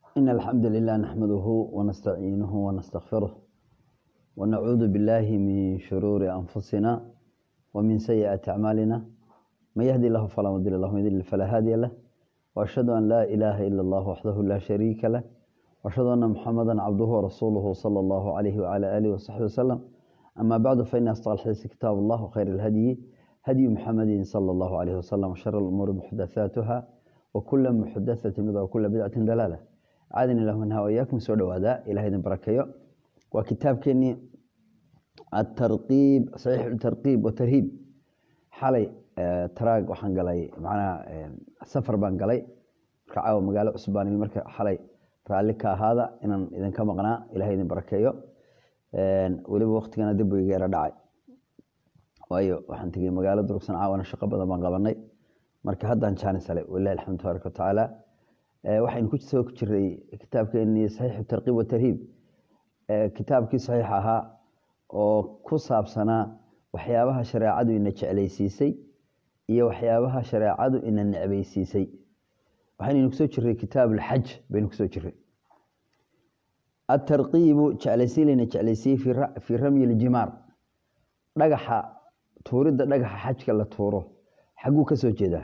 إن الحمد لله نحمده ونستعينه ونستغفره ونعوذ بالله من شرور أنفسنا ومن سيئات أعمالنا من يهدي الله فلا مضل له ومن يضلل فلا هادي له وأشهد أن لا إله إلا الله وحده لا شريك له وأشهد أن محمدا عبده ورسوله صلى الله عليه وعلى آله وصحبه وسلم أما بعد فإن أصدق الحديث كتاب الله وخير الهدي هدي محمد صلى الله عليه وسلم وشر الأمور محدثاتها وكل محدثة بدعة وكل بدعة دلالة عادني الله منها وإياكم سوى هذا إلى هذا بركة وكتاب كني الترقيب صحيح الترقيب والترهيب حالي تراق وحن قلي معنا سفر بان قلي كعاو مقالة عصباني مركة حالي رالك هذا إن إذا كما قنا إلى هذا بركة weliba waktigana dib buu iga yara dhacay waayo waxaan tegey magaalo durugsan caawana shaqo badan baan qabanay marka haddaan jaanisale walilahi alxamdu tabaaraka watacaala waxaynu ku soo ku jiray kitaabkeenii saxiixu tarqiib watarhiib kitaabkii saxiix ahaa oo ku saabsanaa waxyaabaha shareecadu ina jeclaysiisay iyo waxyaabaha shareecadu ina necbaysiisay waxaynaynu kusoo jiray kitaab alxaj baynu kusoo jiray atarqiibu jeclaysiin layna jeclaysiiyey fii ramyi ljimaar dhagaxa tuuridda dhagaxa xajka la tuuro xagguu ka soo jeedaa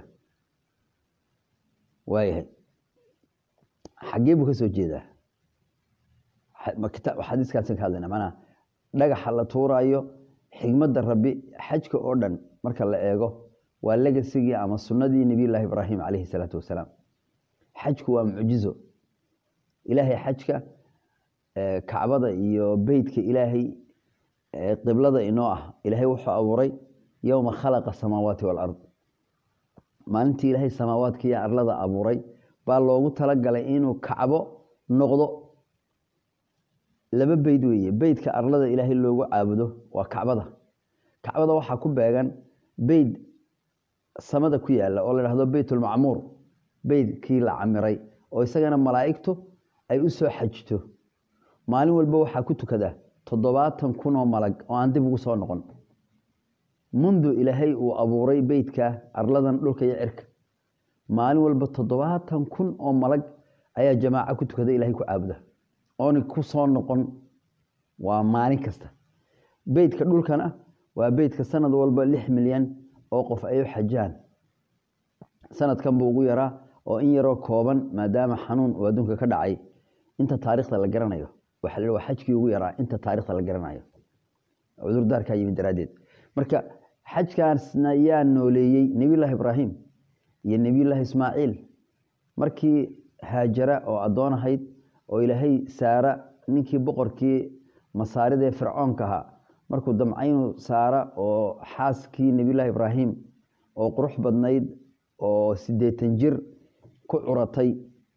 waayahay xaggee buu ka soo jeedaa xadiiskaasan ka hadlayna manaa dhagaxa la tuuraayo xigmadda rabbi xajka oo dhan marka la eego waa legasigii ama sunnadii nebiyullaahi ibraahim calayhi salaatu wasalaam xajku waa mucjizo ilaahay xajka kacbada iyo beytka ilaahay qiblada inoo ah ilaahay wuxuu abuuray yowma khalaqa samaawaati walard maalintii ilaahay samaawaadka iyo arlada abuuray baa loogu talagalay inuu kacbo noqdo laba beyd weeye beydka arlada ilaahay loogu caabudo waa kacbada kacbada waxaa ku beegan beyd samada ku yaala oo la dhahdo beytulmacmuur beydkii la camiray oo isagana malaa'igtu ay u soo xajto maalin walba waxaa ku tukada toddobaatan kun oo malag oo aan dib ugu soo noqon mundu ilaahay uu abuuray beytka arladan dhulka iyo cirka maalin walba toddobaatan kun oo malag ayaa jamaaco ku tukada ilahay ku caabuda oona ku soo noqon waa maalin kasta beytka dhulkana waa beytka sanad walba lix milyan oo qof ay u xajaan sanadkan buu ugu yaraa oo in yaroo kooban maadaama xanuun uu adduunka ka dhacay inta taarikhda la garanayo waa xajkii ugu yaraa inta taarikhda la garanayo cudurdaarkaa yimid daraaddeed marka xajkaasna yaa nooleeyey nebiyullaahi ibraahim iyo nebiyullaahi ismaaciil markii haajara oo addoon ahayd oo ilaahay saara ninkii boqorkii masaaridee fircoonka ahaa markuu damcaynu saara oo xaaskii nebiyullaahi ibraahim oo qurux badnayd oo siddeetan jir ku curatay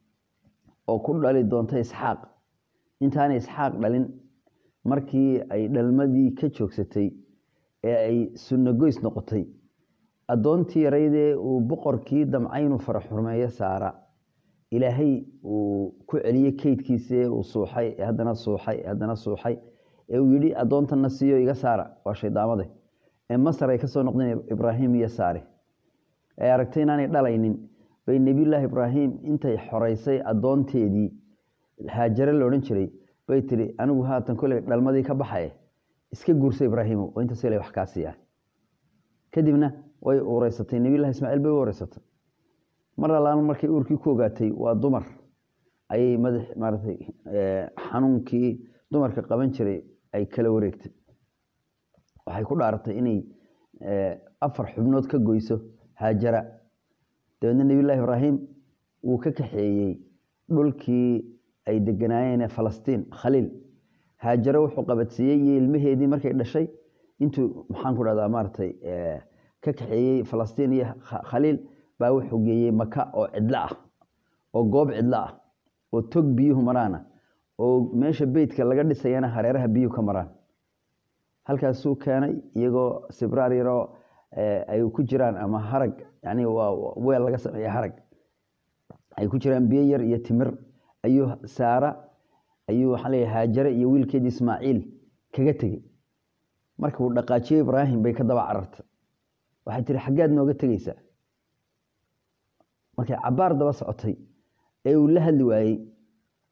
oo ku dhali doonta isxaaq intaanay isxaaq dhalin markii ay dhalmadii ka joogsatay ee ay sunno goys noqotay addoontii yaraydee uu boqorkii damcaynu faraxurmeeyo saara ilaahay uu ku celiyey keydkiise uu suuxay ee haddana suuxay ee haddana suuxay ee uu yidhi addoontanna siiyo iga saara waa shaydaamade ee masar ay ka soo noqdeen ibraahim iyo saare ee aragtay inaanay dhalaynin bay nebiyullaahi ibraahim intay xoreysay addoonteedii haajare loodhan jiray bay tihi anigu haatan koley dhalmadii ka baxaye iska guursa ibraahimo oo intaas ila wax kaa siiyaa kadibna way uureysatay nebiyullahi ismaaciil bay u ureysatay mar allaan markay uurkii ku ogaatay waa dumar ayay madax maaratay xanuunkii dumarka qaban jiray ay kala wareegtay waxay ku dhaaratay inay afar xubnood ka goyso haajara dabeedna nebiyullaahi ibraahim wuu ka kaxeeyey dhulkii ay deganaayeen falastiin khaliil haajare wuxuu qabadsiiyey iyo ilmaheedii markay dhashay intuu maxaan ku dhahdaa maaratay ka kaxeeyey falastiin iyo khaliil baa wuxuu geeyey maka oo cidlo ah oo goob cidlo ah oo tog biyuhu maraana oo meesha beytka laga dhisayana hareeraha biyuhu ka maraan halkaasuu keenay iyagoo sibraar yaroo ay ku jiraan ama harag yani waa weel laga sameeya harag ay ku jiraan biyo yar iyo timir ayuu saara ayuu waxaa leeyahay haajare iyo wiilkeedii ismaaciil kaga tegey marka uu dhaqaajiyo ibraahim bay ka daba carartay waxay tihi xaggaad nooga tegeysaa markay cabaar daba socotay ee uu la hadli waayey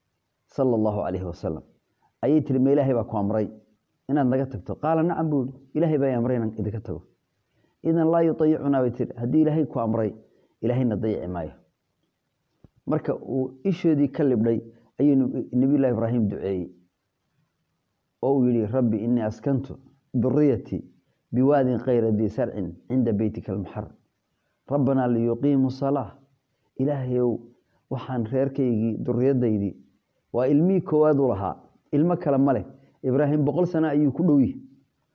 sala allahu calayhi wasalam ayay tiri ma ilaahay baa ku amray inaad naga tagto qaala nacam buu yihi ilaahay baa amray inaan idinka tago idan laa yuayicunaa bay tiri haddii ilaahay ku amray ilaahayna dayici maayo marka uu ishoodii ka libdhay ayuu nabiyullahi ibraahim duceeyey oo uu yihi rabbi inii askantu duriyatii biwaadin kayra dii sarcin cinda beytika almuxaram rabbanaa liyuqiimuu salaa ilaahayow waxaan reerkaygii duriyadaydii waa ilmihii koowaad u lahaa ilmo kale ma leh ibraahim boqol sano ayuu ku dhow yihi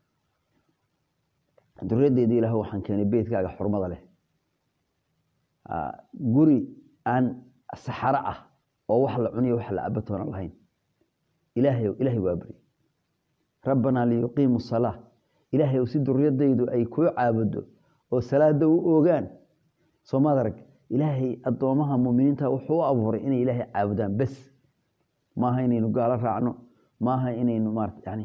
duriyadaydii ilaah waxaan keenay beytkaaga xurmada leh guri aan saxaro ah oo wax la cuniyo wax la cabatoona lahayn ilaahayow ilaahay waa beri rabbanaa liyuqiimu salaa ilaahayow si duriyadaydu ay kuu caabudo oo salaada u oogaan soomaad arag ilaahay addoomaha muminiinta wuxuu u abuuray inay ilaahay caabudaan bes maaha inaynu gaalo raacno maaha inaynu maarata yani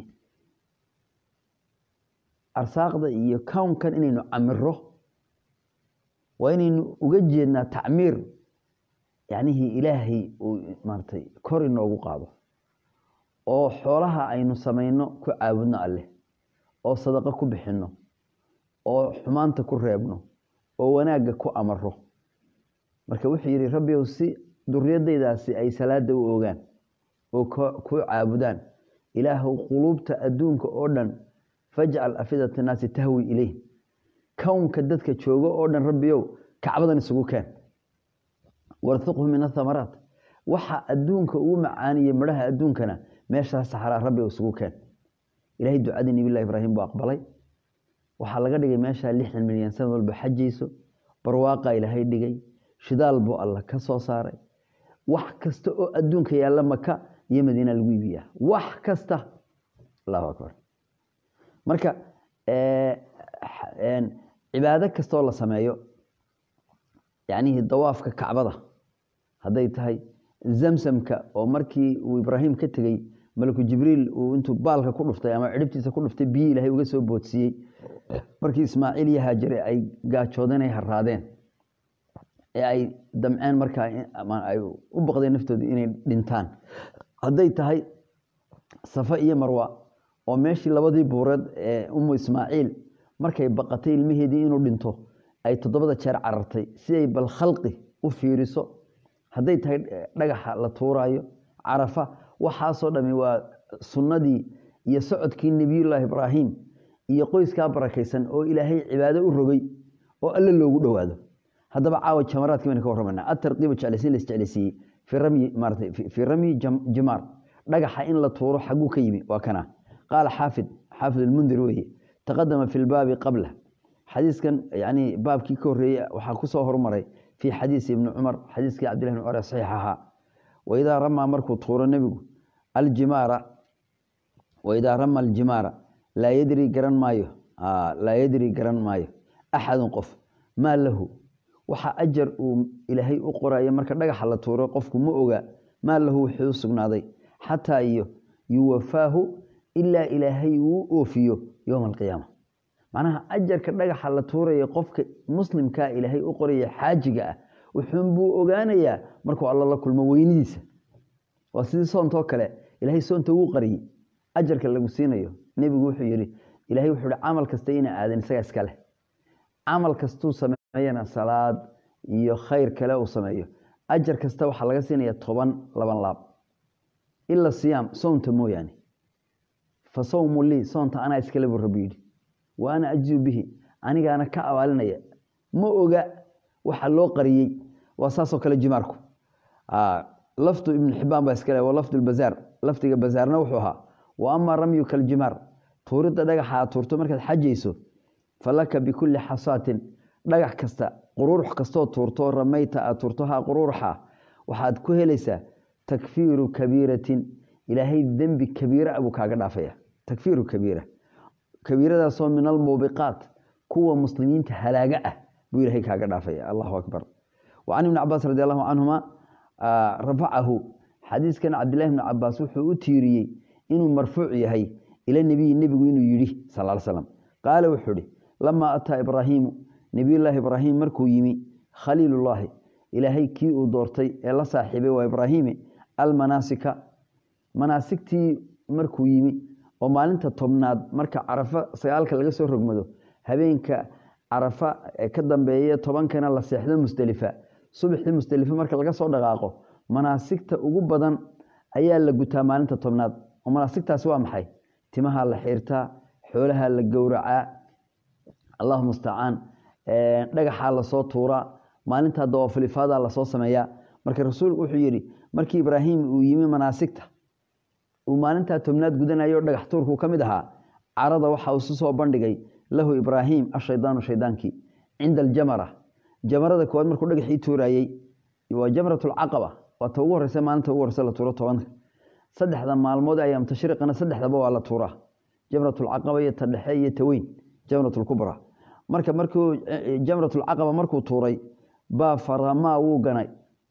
arsaaqda iyo kownkan inaynu camiro waa inaynu uga jeednaa tacmiir yacnihii ilaahay uu maaratay kor inoogu qaado oo xoolaha aynu samayno ku caabudno alleh oo sadaqo ku bixinno oo xumaanta ku reebno oo wanaagga ku amaro marka wuxuu yidhi rabbiyow si duriyadaydaasi ay salaada u ogaan oo ku caabudaan ilaahow quluubta adduunka oo dhan fajcal afidata naasi tahwi ileyh kownka dadka joogo oo dhan rabbiyow kacbadan isugu keen warhiqhu min athamaraat waxa adduunka ugu macaaniye midhaha adduunkana meeshaas saxraa rabbigow isugu keen ilahay ducadii nabilah ibraahim buu aqbalay waxaa laga dhigay meeshaa lixdan milyan sanad walba xajayso barwaaqa ilaahay dhigay shidaal buu alla ka soo saaray wax kasta oo adduunka yaalla maka iyo madiina lagu iibiyaa wax kasta allahu akbar marka cibaado kastaoo la sameeyo yacnihii dawaafka kacbada hadday tahay zamsamka oo markii uu ibraahim ka tegey malaku jibriil uu intuu baalka ku dhuftay ama cidhibtiisa ku dhuftay biyi ilaahay uga soo boodsiiyey markii ismaaciil iyo haajare ay gaajoodeen ay haraadeen ee ay damceen markaa ay u baqdeen naftooda inay dhintaan hadday tahay safa iyo marwa oo meeshii labadii buureed ee umu ismaaciil markay baqatay ilmaheedii inuu dhinto ay toddobada jeer carartay si ay bal khalqi u fiiriso hadday tahay dhagaxa la tuuraayo carafa waxaasoo dhami waa sunnadii iyo socodkii nebiyullaahi ibraahim iyo qoyskaa barakaysan oo ilaahay cibaado u rogay oo alle loogu dhowaado haddaba caawa jamaraadkii baynu ka warramayna atarqiibu jeclaysiin la isjeclaysiiyey fii ramyi maaratay fii ramyi jimaar dhagaxa in la tuuro xagguu ka yimi waa kana qaala xaafid xaafid almundir weeye taqadama fi lbaabi qabla xadiiskan yani baabkii ka horreeyey waxaa ku soo hormaray fii xadiisi ibni cumar xadiiskii cabdillahi ibn cumar ee saxiix ahaa waidaa ramaa markuu tuuro nebigu aljimaara waidaa rama aljimaara laa yadri garan maayo laa yadri garan maayo axadun qof maa lahu waxa ajar uu ilaahay u qorayo marka dhagaxa la tuuro qofku ma oga maa lahu wuxuu u sugnaaday xataa iyo yuwafaahu ilaa ilaahay uu oofiyo yowma alqiyaama macnaha ajarka dhagaxa la tuuraya qofka muslimkaa ilaahay u qoraya xaajiga ah wuxuunbuu ogaanayaa markuu alla la kulmo weynidiisa waa sidii soontoo kale ilaahay soonta wuu qariyey ajarka lagu siinayo nebigu wuxuu yidhi ilahay wuxuu hi camal kasta ina aadan isagaa iska leh camal kastuu sameeyana salaad iyo khayr kale uu sameeyo ajar kasta waxaa laga siinaya toban laban laab ila siyaam soonta mooyaane fa sawmu lii soonta anaa iskale buu rabbi yidhi wa ana ajziu bihi anigaana ka abaalinaya ma oga waxa loo qariyey waa saasoo kale jimaarku lafdu ibnu xibaan baa iskale waa lafdu bazaar lafdiga bazaarna wuxuu ahaa wa amaa ramyuka aljimaar tuuridda dhagaxa aad tuurto markaad xajayso falaka bikulli xasaatin dhagax kasta quruurux kastoo tuurto ramayta aad tuurto ha quruuruxa waxaad ku helaysaa takfiiru kabiiratin ilaahay dembi kabiira buu kaaga dhaafaya takfiiru kabiira kabiiradaasoo min almuubiqaat kuwa muslimiinta halaaga ah buu ilahay kaaga dhaafaya allahu akbar wa can ibni cabaas radi allahu canhuma rafacahu xadiiskan cabdillahi bni cabaas wuxuu u tiiriyey inuu marfuuc yahay ila nebiyi nebigu inuu yidhi sal slam qaala wuxuu ihi lamaa ataa ibraahiimu nebiyullaahi ibraahim markuu yimi khaliilullaahi ilaahay kii uu doortay ee la saaxiibay waa ibraahiime almanaasika manaasigtii markuu yimi oo maalinta tobnaad marka carafa sagaalka laga soo rogmado habeenka carafa ee ka dambeeya tobankana la seexdo musdelifa subaxii musdelifa marka laga soo dhaqaaqo manaasigta ugu badan ayaa la gutaa maalinta tobnaad oo manaasigtaasi waa maxay timaha la xiirtaa xoolaha la gowracaa allahu mustacaan dhagaxaa lasoo tuuraa maalintaa dawaafulifaadaa lasoo sameeyaa marka rasuulku wuxuu yidhi markii ibraahim uu yimi manaasigta uu maalintaa tobnaad gudanayo dhagax tuurkuu ka mid ahaa carada waxa uu isu soo bandhigay lahu ibraahim ashaydaanu shaydaankii cinda aljamara jamarada koowaad markuu dhagaxii tuuraayey waa jamratulcaqaba waa ta ugu horeysa maalinta ugu horeysa la tuuro tobanka saddexda maalmood ayaam tashriiqana saddexdaba waa la tuuraa jamratulcaqaba iyo ta dhexe iyo ta weyn jamratulkubra marka markuu jamratulcaqaba markuu tuuray baa faramaa wuu ganay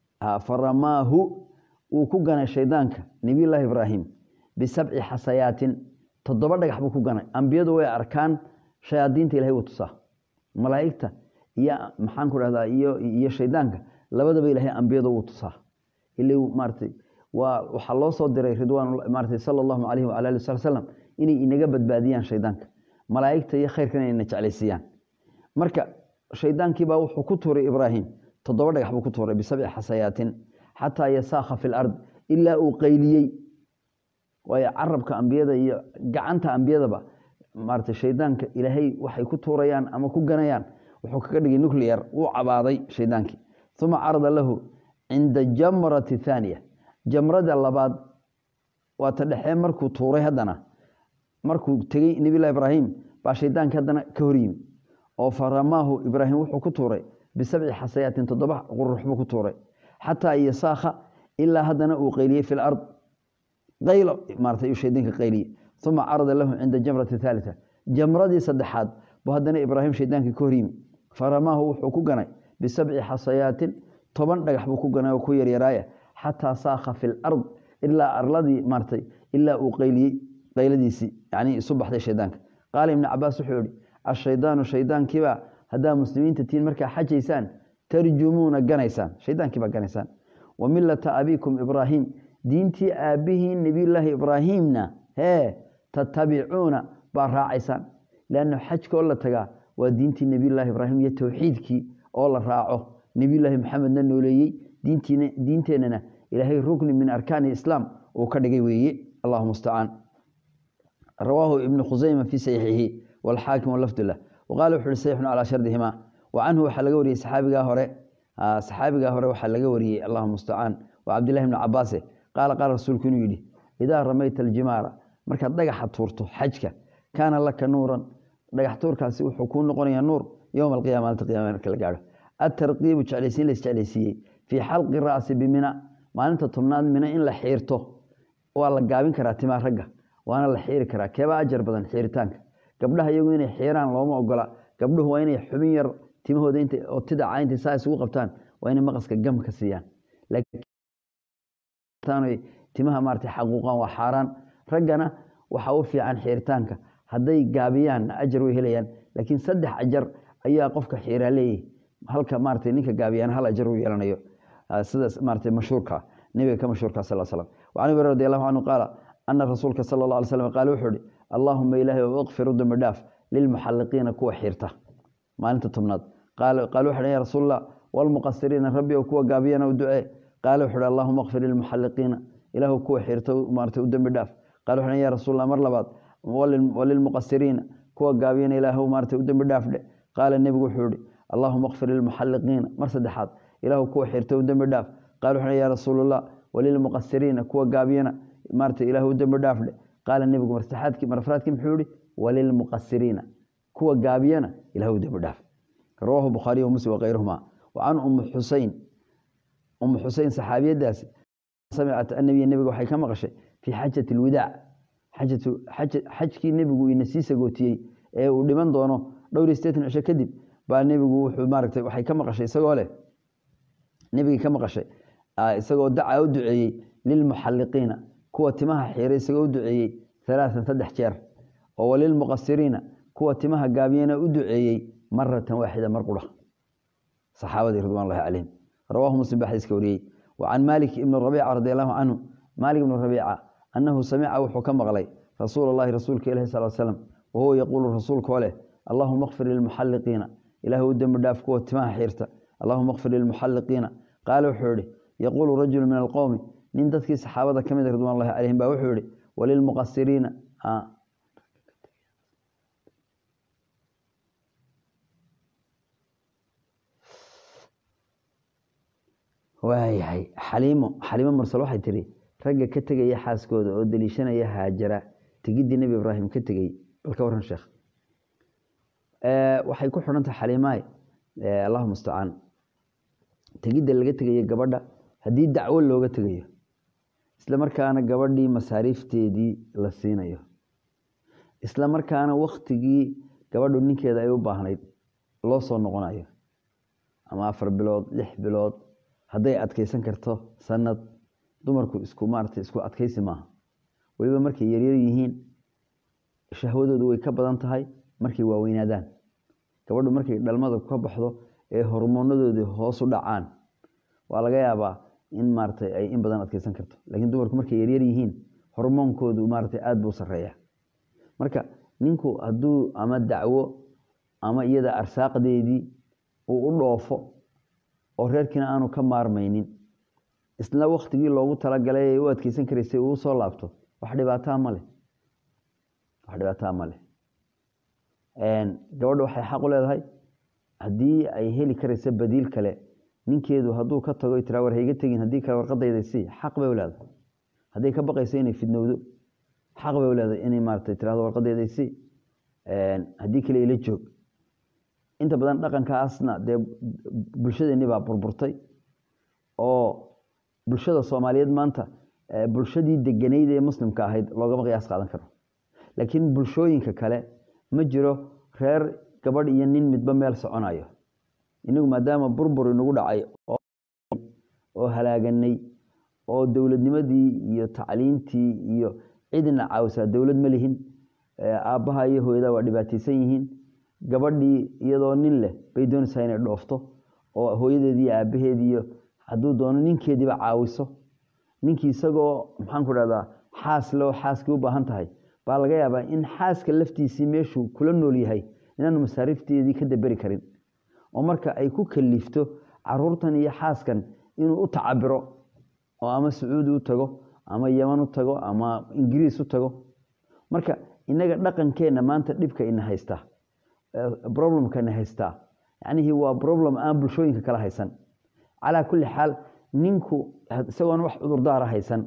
faramaahu wuu ku ganay shaydaanka nebiyullaahi ibraahim bisabci xasayaatin toddoba dhagax buu ku ganay ambiyadu way arkaan shayaadiinta ilahay wuu tusaa malaa'igta iyo maxaan ku dhahdaa iyo iyo shaydaanka labadaba ilaahay ambiyada wuu tusaa ila maaratay waa waxaa loo soo diray ridwaan maaratay sala allahu calayhi wala ali wasali salam inay inaga badbaadiyaan shaydaanka malaa'igta iyo khayrkan inayna jeclaysiiyaan marka shaydaankiibaa wuxuu ku tuuray ibraahim toddoba dhagax buu ku tuuray bisabci xasayaatin xataa yasaakha fi lard ilaa uu qayliyey waayo carabka ambiyada iyo gacanta ambiyadaba maarata shaydaanka ilaahay waxay ku tuurayaan ama ku ganayaan wuxuu kaga dhigay nuclear wuu cabaaday shaydaankii uma carada lahu cinda jamrati thaaniya jamrada labaad waa ta dhexee markuu tuuray haddana markuu tegey nebilah ibraahim baa shaydaankii haddana ka horyimi oo faramaahu ibraahim wuxuu ku tuuray bisabci xasayaatin toddoba qurux buu ku tuuray xataa yasaakha ilaa haddana uu qayliyey fi lard qaylo maarata shaydaanka qayliye uma carada lahu cinda jamrati thaalita jamradii saddexaad buu haddana ibraahim shaydaankii ka horyimi faramaahu wuxuu ku ganay bisabci xasayaatin toban dhagax buu ku ganay oo ku yaryaraaya xataa saakha fi lard ilaa arladii maaratay ilaa uu qayliyey qayladiisii yani isu baxday shaydaanka qaala ibnu cabaas wuxuu yihi ashaydaanu shaydaankiibaa haddaa muslimiinta tiin markaa xajaysaan tarjumuuna ganaysaan shaydaankiibaa ganaysaan wa milata abiikum ibraahim diintii aabbihiin nebiyullaahi ibraahiimna hee tatabicuuna baa raacaysaan leanna xajka oo la tagaa waa diintii nebiyullaahi ibraahim iyo towxiidkii oo la raaco nebiyullaahi maxamedna nooleeyey diinteennana ilaahay rukni min arkaani islaam uu ka dhigay weeye allahu mustacaan rawaahu ibnu khusayma fii saxiixihi walxaakim walafdullah waqaala wuxu uhi sayxun calaa shardihima wa canhu waxaa laga wariyey saxaabigaa hore saxaabigaa hore waxaa laga wariyey allahu mustacaan waa cabdillahi bni cabaase qaala qaala rasuulku inuu yidhi idaa ramayta aljimaara markaad dhagaxa tuurto xajka kaana laka nuuran dhagax tuurkaasi wuxuu kuu noqonayaa nuur yowma alqiyama maalinta qiyama marka la gaadho atarqiibu jeclaysiin la isjeclaysiiyey fii xalqi ra'si bimina maalinta tobnaad mina in la xiirto waa la gaabin karaa timaa ragga waana la xiiri karaa keebaa ajar badan xiiritaanka gabdhaha iyagu inay xiiraan looma ogola gabdhuhu waa inay xubin yar timahooda oo tidaca intay saa isugu qabtaan waa inay maqaska gam ka siiyaan timaha maarata xaquuqan waa xaaraan raggana waxaa u fiican xiiritaanka hadday gaabiyaan ajar way helayaan laakiin saddex ajar ayaa qofka xiiraa leeyahy halka maarata ninka gaabiyaan hal ajar uu yeelanayo sidaas maarata mashhuurka nebiga ka mashhuurka sal slam wacan abi radi allahu canhu qaala ana rasuulka sala allah alay slam qaale wuxuu ihi allaahuma ilaahay o ikfir u dambi dhaaf lilmuxalliqiina kuwa xiirta maalinta tobnaad qaale wuxu ya rasuulallah walmuqasiriina rabbi oo kuwa gaabiyana u ducee qaale wuxu uhi allahuma ikfir lilmuxalliqiina ilaahu kuwa xiirta maarata u dambi dhaaf qaale wuxu ya rasuulallah mar labaad walilmuqasiriina kuwa gaabiyana ilaahu maarata u dambi dhaaf dhe qaala nebigu wuxuu ihi allahuma ikfir lilmuxalliqiina mar saddexaad ilaahu kuwa xiirta u dambi dhaaf qaale wuxu ya rasuulallah walilmuqasiriina kuwa gaabiyana maarata ilaahu u dambi dhaaf dhe qaala nebigu marsaxaadkii marafraadkii muxuu yihi walilmuqasiriina kuwa gaabiyana ilahu u dambi dhaaf rawaahu bukhaariy wa muslim wakayruhuma wa can ummi xusein ummu xusein saxaabiyadaasi samicat annabiya nebiga waxay ka maqashay fii xajati alwidaac xajkii nebigu ina sii sagootiyey ee uu dhiman doono dhowr iyo sideetan cisho kadib baa nebigu wuxuu maaragtay waxay ka maqashay isagoo leh nebigii ka maqashay isagoo dacaa u duceeyey lilmuxalliqiina kuwa timaha xiiray isagoo u duceeyey alaaan saddex jeer oo walilmuqasiriina kuwa timaha gaabiyana u duceeyey maratan waaxida mar qura saxaabadii ridwan llahi calayhim rawaahu muslim baa xadiiska wariyey wa can maalik ibni rabiica radi allahu canhu maalik ibnu rabiica annahu samica wuxuu ka maqlay rasuul allahi rasuulka ilahi sal slam wahuwa yaquulu rasuulkoo leh allahuma kfir lilmuxalliqiina ilaah u dembi dhaaf kuwa timaha xiirta allahuma kfir lilmuxalliqiina qaala wuxuu yihi yaquulu rajulu min alqowmi nin dadkii saxaabada ka mid ridwan llahi calayhim baa wuxuu yihi walilmuqasiriina waayahay xaliimo xaliimo mursal waxay tihi ragga ka tegaya xaaskooda oo deliishanaya haajara tegiddii nebi ibraahim ka tegey bal ka waran sheekh waxay ku xidhan tahay xaliimaay allahu mustacaan tegidda laga tegayo gabadha haddii dacwo looga tegayo isla markaana gabadhii masaariifteedii la siinayo isla markaana waktigii gabadhu ninkeeda ay u baahnayd loo soo noqonayo ama afar bilood lix bilood hadday adkeysan karto sanad dumarku isku maarata isku adkeysi maaha weliba markay yaryar yihiin shahwadoodu way ka badan tahay markay waaweynaadaan gabadhu markay dhalmada ka baxdo ee hormoonadoodii hoosu dhacaan waa laga yaabaa in maarata ay in badan adkeysan karto laakiin dumarku markay yaryar yihiin hormoonkoodu maarata aada buu sareeya marka ninku hadduu ama dacwo ama iyada arsaaqdeedii uu u dhoofo oo reerkiina aanu ka maarmaynin isla waktigii loogu talagalay ay u adkeysan karaysay uu soo laabto wax dhibaataa ma leh wax dhibaataa ma leh gabadha waxay xaq u leedahay haddii ay heli karaysa badiil kale ninkeedu hadduu ka tago tiraa war hayga tegin haddii kale warqadayda sii xaq bay u leedahay hadday ka baqayso inay fidnowdo xaq bay u leedahay inay maarata tirahdo warqadayda sii haddii kale ila joog inta badan dhaqankaasna dee bulshadeenni baa burburtay oo bulshada soomaaliyeed maanta bulshadii deganayd ee muslimka ahayd loogama qiyaas qaadan karo laakiin bulshooyinka kale ma jiro reer gabadh iyo nin midba meel soconayo inagu maadaama burbur inagu dhacay oo halaaganay oo dowladnimadii iyo tacliintii iyo cidina caawisaa dowlad ma lihin aabbaha iyo hooyada waa dhibaataysan yihiin gabadhii iyadoo nin leh bay doonaysaa inay dhoofto oo hooyadeediiyo aabaheediiyo hadduu doono ninkeediiba caawiso ninkii isagoo maxaanku dhahdaa xaas leo xaaskii u baahan tahay baa laga yaabaa in xaaska laftiisii meeshuu kula nool yahay inaanu masaariifteedii ka daberi karin oo marka ay ku kalifto caruurtan iyo xaaskan inuu u tacabiro oo ama sacuudi u tago ama yeman u tago ama ingiriis u tago marka inaga dhaqankeenna maanta dhibka ina haystaa problemka ina haystaa yacnihii waa problem aan bulshooyinka kala haysan calaa kulli xaal ninku isagoona wax cudurdaara haysan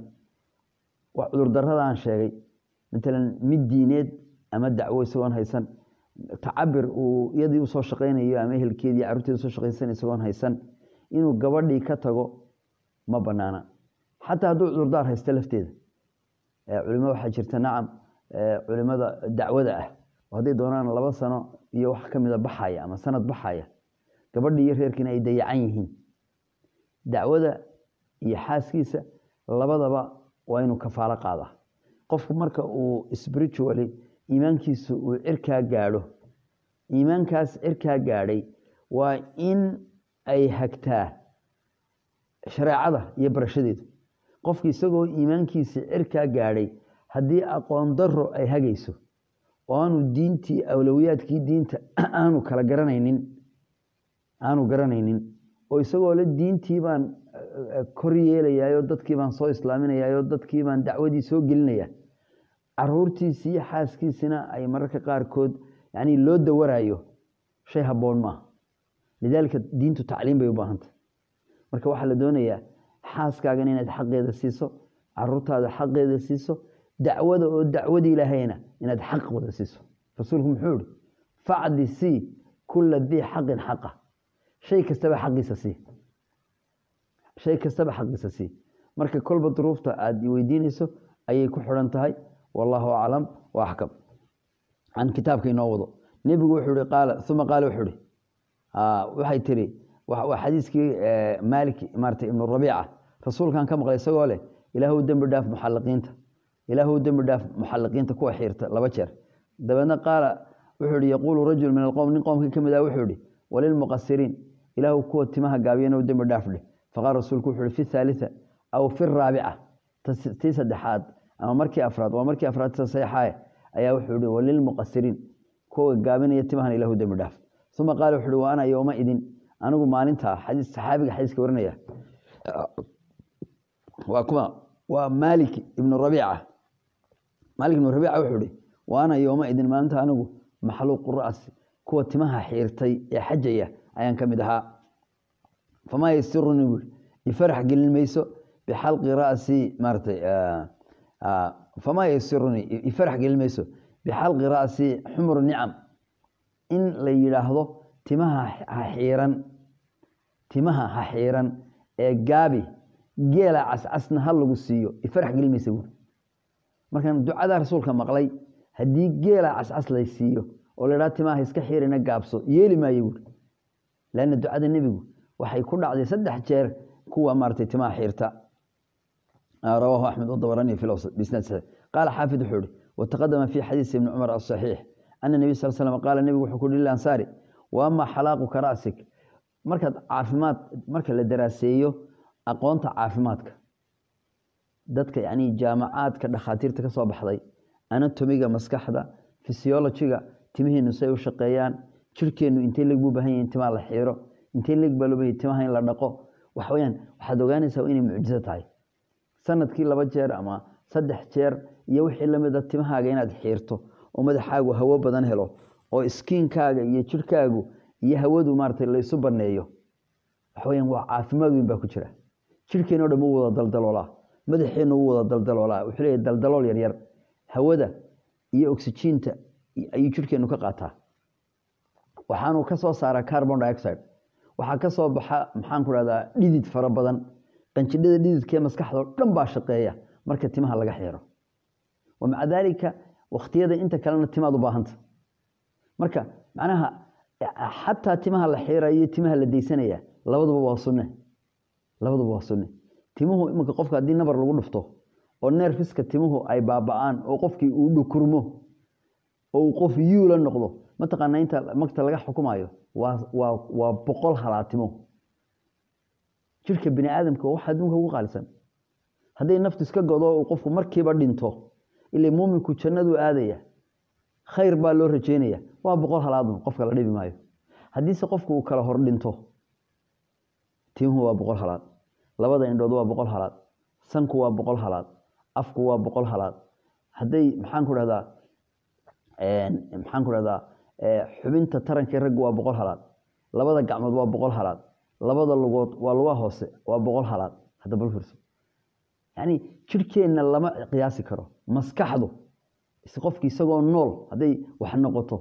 wax cudurdaradaan sheegay matalan mid diineed ama dacwo isagoon haysan tacabir uu iyadii usoo shaqaynayo ama ehelkeedii carruurteedi usoo shaqaysan isagoon haysan inuu gabadhii ka tago ma banaana xataa hadduu cudurdaar haysta lafteeda culimo waxaa jirta nacam culimada dacwada ah oo hadday doonaan laba sano iyo wax ka mida baxaya ama sanad baxaya gabadhii iyo reerkiina ay dayacan yihiin dacwada iyo xaaskiisa labadaba waa inuu kafaalo qaadaa qofku marka uu spiritually iimaankiisu uu cirkaa gaadho iimaankaas cirkaa gaadhay waa in ay hagtaa shareecada iyo barashadeedu qofki isagoo iimaankiisa cirkaa gaadhay haddii aqoon daro ay hagayso oo aanu diintii awlowiyaadkii diinta aanu kala garanaynin aanu garanaynin oo isagoo le diintii baan kor yeelayaayoo dadkii baan soo islaaminayaayoo dadkii baan dacwadii soo gelinaya caruurtiisii iyo xaaskiisina ay mararka qaarkood yani loo dawarayo shay habboon maaha lidaalika diintu tacliim bay u baahantay marka waxaa la doonayaa xaaskaagan inaad xaqeeda siiso caruurtaada xaqeeda siiso dacwada oo dacwada ilaahayna inaad xaq wada siiso rasuulku muxuu ihi facdi sii kula dii xaqin xaqa shay kastaba xaqiisa sii shay kastaba xaqiisa sii marka kolba duruufta aad weydiinayso ayay ku xidhan tahay wallahu aclam wa axkam can kitaabka inoo wado nebigu wuxuu ihi qaala uma qaala wuxuu ihi waxay tiri waa xadiiskii maalik maarata ibnu rabiica rasuulkan ka maqlay isagoo leh ilaahu dembi dhaaf muxalliqiinta ilaahu dembi dhaaf muxalliqiinta kuwa xiirta laba jeer dabeedna qaala wuxuu ihi yaquulu rajul min alqowm nin qowmkii ka mid ah wuxuu ihi walilmuqasiriin ilaahu kuwa timaha gaabiyana dembi dhaaf dheh faqaala rasuulku wuxuu ihi fi thaalita aw fi raabica tii saddexaad ama markii afraad waa markii afraad saxiixae ayaa wuxuu yihi walilmuqasiriin kuwa gaabinaya timahan ilahu dembi dhaaf uma qaala wuxu uhi wa ana yowma idin anigu maalintaa xadiis saxaabiga xadiiska warinaya waa kuma waa maalik ibnu rabiica maalik ibnu rabiica wuxuu ihi wa ana yowma idin maalinta anigu maxluuqu ra'si kuwa timaha xiirtay ee xajaya ayaan ka mid ahaa famaa yasiruni bui ifarax gelin mayso bixalqi ra'si maaratay famaa yasiruni ifarax gelin mayso bixalqi ra'si xumru nicam in la yidhaahdo timaha ha xiiran timaha ha xiiran ee gaabi geela cascasna ha lagu siiyo ifarax gelin maysa buuri markaan ducada rasuulka maqlay haddii geela cascas lay siiyo oo la idhaha timaha iska xiirina gaabso yeeli maayo buuri lanna ducada nebigu waxay ku dhacday saddex jeer kuwa maaratay timaha xiirta rawaahu axmed wadabarani fi lawsat bisnaad saxiix qaala xaafid wuxuu ihi wataqadama fi xadiisi ibni cumar asaxiix ana nebiy sal slam qaala nebigu wuxuu ku yihi lilansaari wa ama xalaaquka ra'sik markaad caafimaad marka la daraaseeyo aqoonta caafimaadka dadka yani jaamacaadka dhakhaatiirta ka soo baxday anatomiga maskaxda fysiologiga timihiinu say u shaqeeyaan jirhkeennu intay leg buu bahan yahin timaa la xiiro intay leg baa loo bahan timaha in la dhaqo waxaweyaan waxaad ogaanaysaa inay mucjiso tahay sanadkii laba jeer ama saddex jeer iyo wixii lamida timahaaga inaad xiirto oo madaxaagu hawo badan helo oo iskiinkaaga iyo jirhkaagu iyo hawadu maarata laysu baneeyo waxaweyaan waa caafimaad weyn baa ku jira jirhkeenno dhan u wada daldaloolaa madaxeennu u wada daldaloolaa wuxuu leeyahy daldalool yaryar hawada iyo oxygiinta ayuu jirhkeennu ka qaataa waxaanu ka soo saaraa carbon dioxide waxaa ka soo baxa maxaan ku dhahdaa dhidid fara badan qanjidhada dhididkee maskaxdao dhan baa shaqeeya marka timaha laga xiiro wa maca daalika wakhtiyada inta kalena timaad u baahanta marka macnaha xataa timaha la xiiraya iyo timaha la daysanaya labaduba waa sunne labaduba waa sunne timuhu iminka qofka haddii nabar lagu dhufto oo neerfiska timuhu ay baaba-aan oo qofkii uu dhukurmo oo uu qof yuula noqdo mataqaanaa inta magta laga xukumayo waa boqol halaatimo jirka bini aadamka waxa adduunka ugu qaalisan hadday naftu iska godo uu qofku markiiba dhinto ila muuminku jannaduu aadaya khayr baa loo rajeynaya waa boqol halaadun qofka la dhibi maayo haddiise qofku uu kala hor dhinto timuhu waa boqol halaad labada indhood waa boqol halaad sanku waa boqol halaad afku waa boqol halaad hadday maxaan ku dhahdaa maxaan ku dhahdaa xubinta tarankii raggu waa boqol halaad labada gacmood waa boqol halaad labada lugood waa luga hoose waa boqol halaad hadda bal fiirso yani jirhkeenna lama qiyaasi karo maskaxdu qofki isagoo nool hadday wax noqoto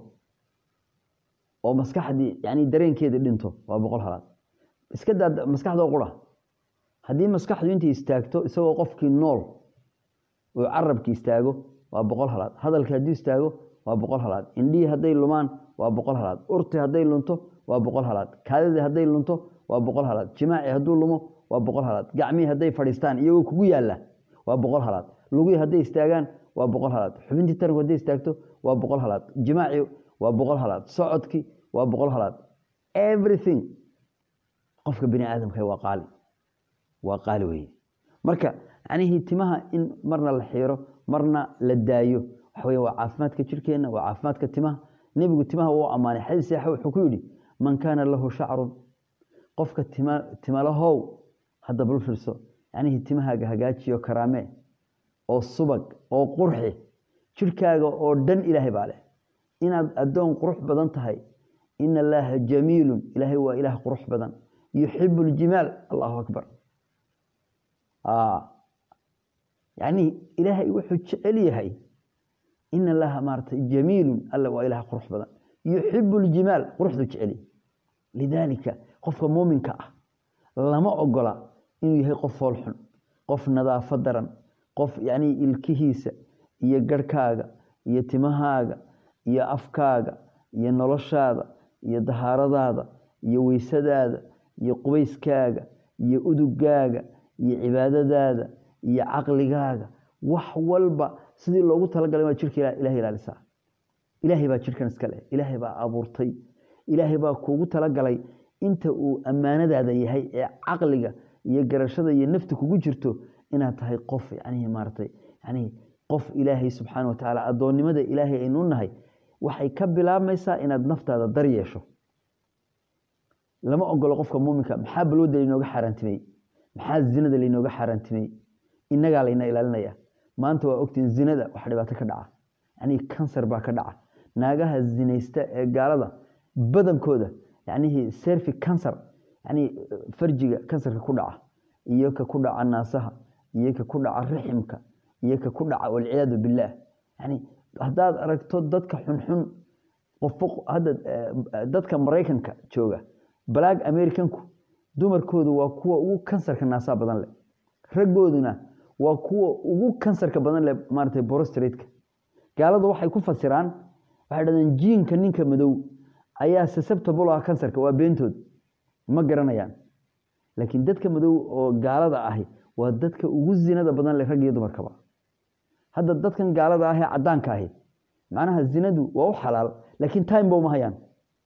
oo maskaxdii yani dareenkeedii dhinto waa boqol halaad iska daa maskaxdoo qura haddii maskaxdu intay istaagto isagoo qofkii nool uu carabki istaago waa boqol halaad hadalki hadduu istaago waa boqol halaad indhihii hadday lumaan waa boqol halaad urti hadday lunto waa boqol halaad kaadidii hadday lunto waa boqol halaad jimaaci hadduu lumo waa boqol halaad gacmihii hadday fadhiistaan iyagoo kugu yaalla waa boqol halaad lugihii hadday istaagaan waa boqol halaad xubintii taranku hadday istaagto waa boqol halaad jimaaci waa boqol halaad socodkii waa boqol halaad everything qofka bini aadamka waa qaali waa qaali weye marka macnihii timaha in marna la xiiro marna la daayo waxa wey waa caafimaadka jirkeenna waa caafimaadka timaha nebigu timaha wuu ammaanay xadiis saxa wuxuu ku yidhi man kaana lahu shacrun qofka tima timalahow hadda bal fiirso yacnihii timahaaga hagaajiyo karaame oo subag oo qurxi jirhkaaga oo dhan ilaahay baa leh inaad addoon qurux badan tahay ina allaaha jamiilun ilaahay waa ilaah qurux badan yuxibu ljimaal allahu akbar yacnii ilaahay wuxuu jecel yahay ina allaha maaratay jamiilun alla waa ilaah qurux badan yuxibu ljimaal quruxdu jecel yahay lidaalika qofka muuminka ah lama ogola inuu yahay qof foolxun qof nadaafo daran qof yacnii ilkihiisa iyo garhkaaga iyo timahaaga iyo afkaaga iyo noloshaada iyo dahaaradaada iyo weysadaada iyo qubayskaaga iyo udugaaga iyo cibaadadaada iyo caqligaaga wax walba sidii loogu talagalay waa jirka ilahay ilaalisaa ilaahay baa jirkan iska leh ilaahay baa abuurtay ilaahay baa kuugu talagalay inta uu ammaanadaada yahay ee caqliga iyo garashada iyo nafta kugu jirto inaad tahay qof yanihi maaratay yanihi qof ilaahay subxaana wa tacaala addoonnimada ilaahay aynu nahay waxay ka bilaabmaysaa inaad naftaada dar yeesho lama ogolo qofka muuminka maxaa balwada laynooga xaaraantimey maxaa zinada laynooga xaaraantimey innagaa layna ilaalinaya maanta waa ogtiin zinada wax dhibaato ka dhaca yacnii kansar baa ka dhaca naagaha zinaysta ee gaalada badankooda yacnihii serfi kansar yacnii farjiga kansarka ku dhaca iyo ka ku dhaca naasaha iyo ka ku dhaca riximka iyo ka ku dhaca walciyaadu billaah yani haddaad aragto dadka xunxun qofo hadda dadka maraykanka jooga balaag americanku dumarkoodu waa kuwa ugu kansarka naasaha badan leh raggooduna waa kuwa ugu kansarka badan leh maaratay borostratka gaaladu waxay ku fasiraan waxay dhahdeen jiinka ninka madow ayaa susceptible ah kansarka waa beentood ma garanayaan laakiin dadka madow oo gaalada ahi waa dadka ugu zinada badan leh rag iyo dumarkaba hadda dadkan gaalada ah ee caddaanka ahi macnaha zinadu waa u xalaal laakiin time ba uma hayaan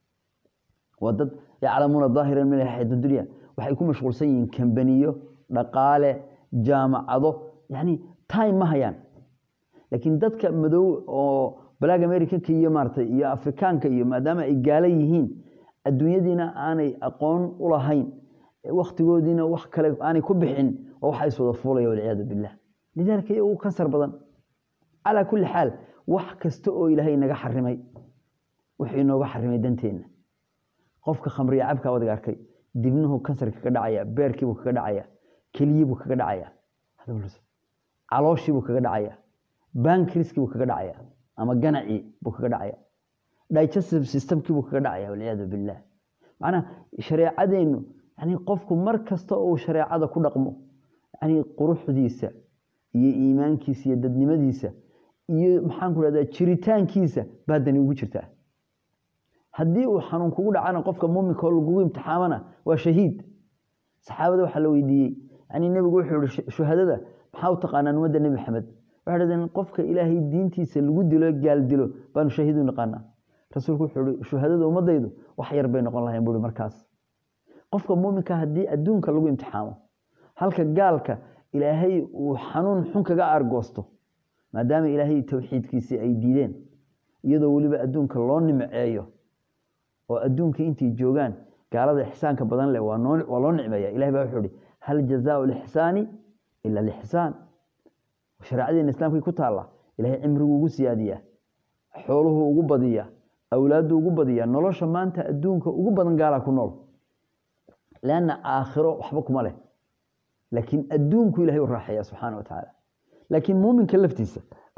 waa dad yaclamuuna daahiran min alxayaati dunya waxay ku mashquulsan yihiin kambaniyo dhaqaale jaamacado yani time ma hayaan laakiin dadka madow oo balaag americanka iyo maaratay iyo afrikaanka iyo maadaama ay gaala yihiin adduunyadiina aanay aqoon u lahayn wakhtigoodiina wax kale aanay ku bixin waa waxa iswada fuulaya walciyaadu billah lidaalika iyagu kansar badan calaa kulli xaal wax kasta oo ilaahay naga xarimay wuxuu inooga xarimay danteenna qofka khamriya cabka wadiga arkay dibnuhu kansarka kaga dhacaya beerkiibuu kaga dhacaya keliyiibuu kaga dhacaya calooshiibuu kaga dhacaya bankriskiibuu kaga dhacaya ama ganacii buu kaga dhacaya digestive systemkiibuu kaga dhacaya walciyaadu billah macnaha shareecadeennu yani qofku mar kasta uu shareecada ku dhaqmo yani quruxdiisa iyo iimaankiisa iyo dadnimadiisa iyo maxaan ku dhahdaa jiritaankiisa baa dani ugu jirtaa haddii uu xanuun kugu dhacana qofka muuminka oo lagugu imtixaamana waa shahiid saxaabada waxaa la weydiiyey yani nebigu wuxuu yihi shuhadada maxaa u taqaanaan ummadda nebi maxamed waxay dhahdeen qofka ilaahay diintiisa lagu dilo gaal dilo baanu shahiid u naqaanaa rasuulku wuxuu ihi shuhadada ummadaydu wax yar bay noqon lahayn buui markaas qofka muuminka haddii adduunka lagu imtixaamo halka gaalka ilaahay uu xanuun xun kaga aargoosto maadaama ilaahay towxiidkiisii ay diideen iyadoo weliba adduunka loo nimceeyo oo adduunka intay joogaan gaalada ixsaanka badan leh waa loo nicmeeya ilahay baa wuxuu ihi hal jazaau lixsaani ila lixsaan shareecadeena islaamkay ku taalla ilahay cimrigu ugu siyaadiyaa xooluhu ugu badiya awlaaddu ugu badiya nolosha maanta adduunka ugu badan gaalaa ku nool leanna aakhiro waxba kuma leh laakiin adduunku ilahay u raaxeeya subxaana wa tacaala laakiin muuminka laftiisa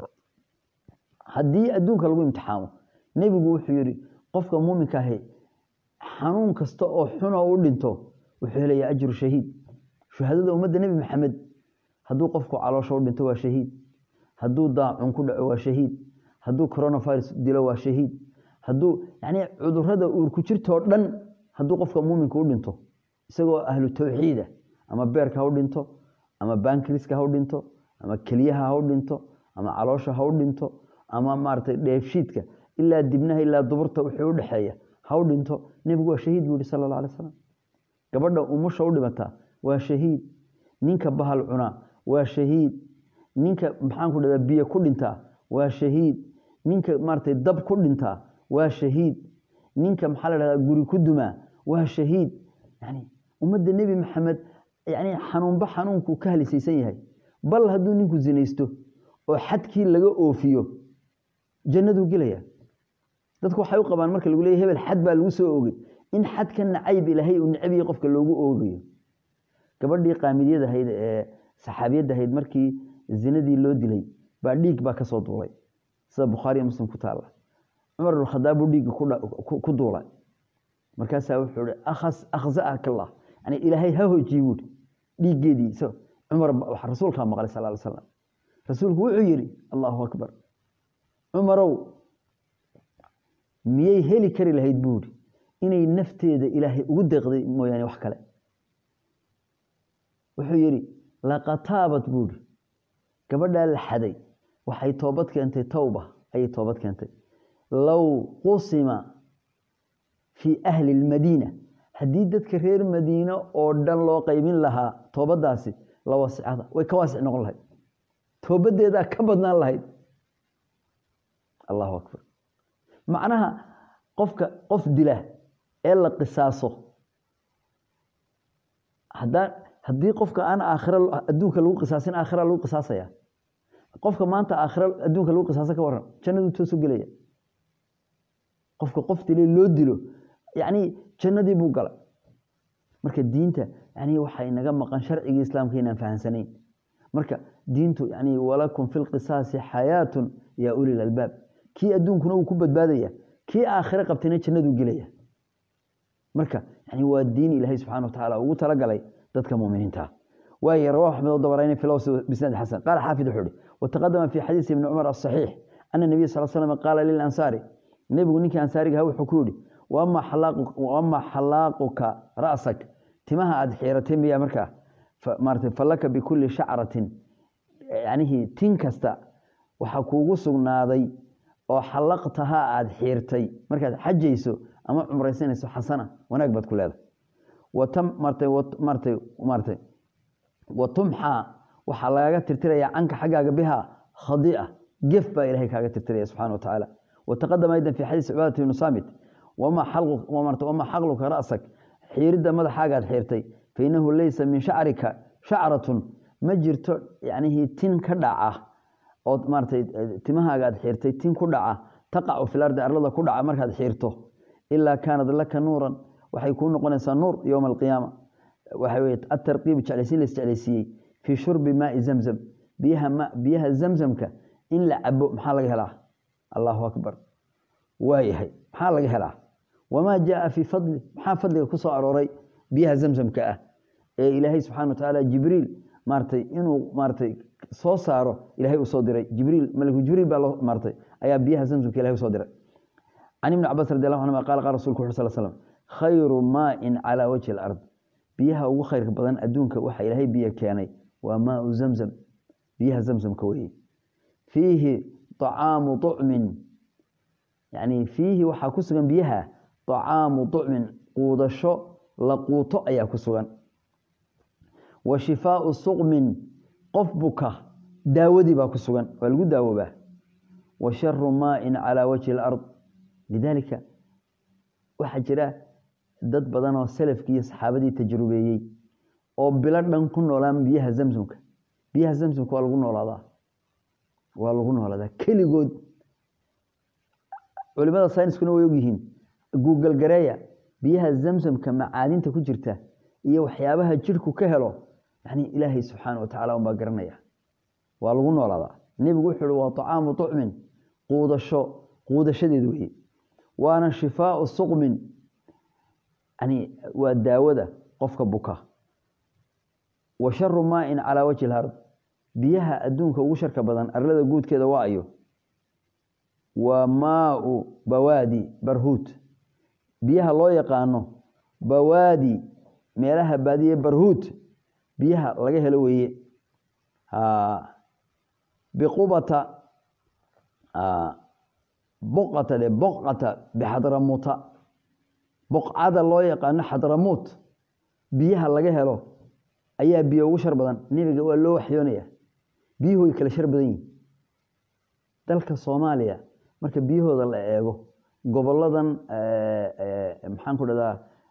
haddii adduunka lagu imtixaamo nebigu wuxuu yidhi qofka muuminka ahi xanuun kasta oo xuna u dhinto wuxuu helayaa ajru shahiid shuhadada ummadda nebi maxamed hadduu qofku caloosha u dhinto waa shahiid hadduu daacun ku dhaco waa shahiid hadduu coronavirus dilo waa shahiid hadduu yani cudurada uurku jirtoo dhan hadduu qofka muuminka u dhinto isagoo ahlu tawxiida ama beerka ha u dhinto ama bankriska ha u dhinto ama keliyaha ha u dhinto ama caloosha ha u dhinto ama maaragtay dheefshiidka ilaa dibnaha ilaa duburta wuxuu udhexeeya ha u dhinto nebigu waa shahiid buu yihi sala alla alay slam gabadha umusha u dhimataa waa shahiid ninka bahal cunaa waa shahiid ninka maxaan ku dhahdaa biyo ku dhintaa waa shahiid ninka maaratay dab ku dhintaa waa shahiid ninka maxaa la dhahdaa guri ku dumaa waa shahiid yani ummadda nebi maxamed yani xanuunba xanuunkuu ka halisaysan yahay bal hadduu ninku zinaysto oo xadkii laga oofiyo jannaduu gelaya dadku waxay u qabaan marka lagu leeyay hebel xad baa lagu soo oogay in xadka nacayb ilaahay uu necbiya qofka loogu oogayo gabadhii qaamidyada ahayd ee saxaabiyadda ahayd markii zinadii loo dilay baa dhiig baa kasoo duulay sida bukhaariya muslim ku taalla cumar ibnukhadaab buu dhiigga ku duulay markaasaa wuxuu ihi akhza'aka allah yani ilaahay ha hojiye buuhi dhiiggeedii cumar rasuulkaa maqlay sal ly slam rasuulku wuxuu yidhi allahu akbar cumarow miyay heli kari lahayd buuhi inay nafteeda ilaahay ugu deeqday mooyaane wax kale wuxuu yidhi laqataabat buuhi gabadhaa la xaday waxay toobad keentay towba ayay toobad keentay low qusima fii ahli lmadiina haddii dadka reer madiine oo dhan loo qaybin lahaa toobadaasi la wasicada way ka waasic noqon lahayd toobadeedaa ka badnaan lahayd allahu akbar macnaha qofka qof dila ee la qisaaso hadaa haddii qofka aan aakhira adduunka lagu qisaasin aakhira lagu qisaasaya qofka maanta aakhira adduunka lagu qisaasa ka waran jannadu toosu gelaya qofka qof dilay loo dilo yacni jannadii buu galay marka diinta yani waxay naga maqan sharcigii islaamka inaan fahansanayn marka diintu yani walakum fi lqisaasi xayaatun yaa ulil albaab kii adduunkuna uu ku badbaadaya kii aakhire qabtayna jannaduu gelaya marka yani waa diin ilaahay subxana wa tacaala ugu talagalay dadka muminiinta waaye rawahu axmed o dabarayni fi lawsi bisnad xasan qaala xaafid wuxuu ihi wataqadama fi xadiisi ibni cumar asaxiix ana nabiy sal slam qaala lilansaari nebigu ninkii ansaarigaha wuxuu ku yihi waama xalaaquka ra'sak timaha aad xiiratay miyaa markaa maarata falaka bikulli shacratin yanihi tin kasta waxaa kuugu sugnaaday oo xalaqtahaa aad xiirtay markaad xajayso ama cumraysanayso xasana wanaag baad ku leedahay martay wa tumxaa waxaa lagaga tirtiraya canka xaggaaga bihaa khadia gef baa ilahay kaaga tirtiraya subxana wa tacaala wataqadama aydan fi xadiis cibaadati ibnu saamit wamaa xaqluka ra'sak xiiridda madaxaagaad xiirtay fainahu leysa min shacrika shacratun ma jirto yanihi tin ka dhaca ood maaratay timahaaga aad xiirtay tin ku dhaca taqacu fil ardi arlada ku dhaca markaad xiirto ilaa kaanad laka nuuran waxay kuu noqonaysaa nuur yowma alqiyaama waxa weye atarqiib jeclaysiin la isjeclaysiiyey fii shurbi maai zamzam biyaha biyaha zamzamka in la cabo maxaa laga helaa allahu akbar waayahay maxaa laga helaa wamaa jaaa fii fadli maxaa fadliga ku soo arooray biyaha zamzamka ah ee ilaahay subxana wa tacaala jibriil maaratay inuu maaratay soo saaro ilahay uu soo diray jibriil maliku jibriil baa loo maaratay ayaa biyaha zamzamka ilahay usoo diray can ibni cabaas radi allahu anhuma qala qala rasulku wuxu sal slam khayru maain calaa wajhi alard biyaha ugu khayrka badan adduunka waxa ilaahay biyo keenay waa maau zamzam biyaha zamzamka weye fiihi طacaamu طucmin yani fiihi waxaa ku sugan biyaha طacaamu طucmin quudasho la quuto ayaa ku sugan wa shifaau suqmin qof buka daawadii baa ku sugan waa lagu daawoobaa wa sharu maain calaa wajhi alard lidaalika waxaa jira dad badan oo salafkii iyo saxaabadii tajrubeeyey oo bilo dhan ku noolaan biyaha zamzamka biyaha zamzamka waa lagu noolaadaa waa lagu noolaadaa keligood culimada sayniskuna way ogyihiin guugal gareeya biyaha zamzamka macaadinta ku jirta iyo waxyaabaha jirhku ka helo yani ilaahay subxaana wa tacala unbaa garanaya waa lagu noolaadaa nebigu wuxuu uhi waa طacaamu طucmin quudasho quudashadeed weye waana shifaau suqmin yani waa daawada qofka buka wa sharu maain calaa wajhi alard biyaha adduunka ugu sharka badan arlada guudkeeda waa ayo waa maau bawaadi barhuut biyaha loo yaqaano bawaadi meelaha baadiye barhuut biyaha laga helo weeye biqubata boqata de boqata bixadramuuta boqcada loo yaqaano xadramuut biyaha laga helo ayaa biyo ugu shar badan nebiga waa loo waxyoonaya biyuhu way kala shar badan yihin dalka soomaaliya marka biyahooda la eego goboladan maxaan ku dhahdaa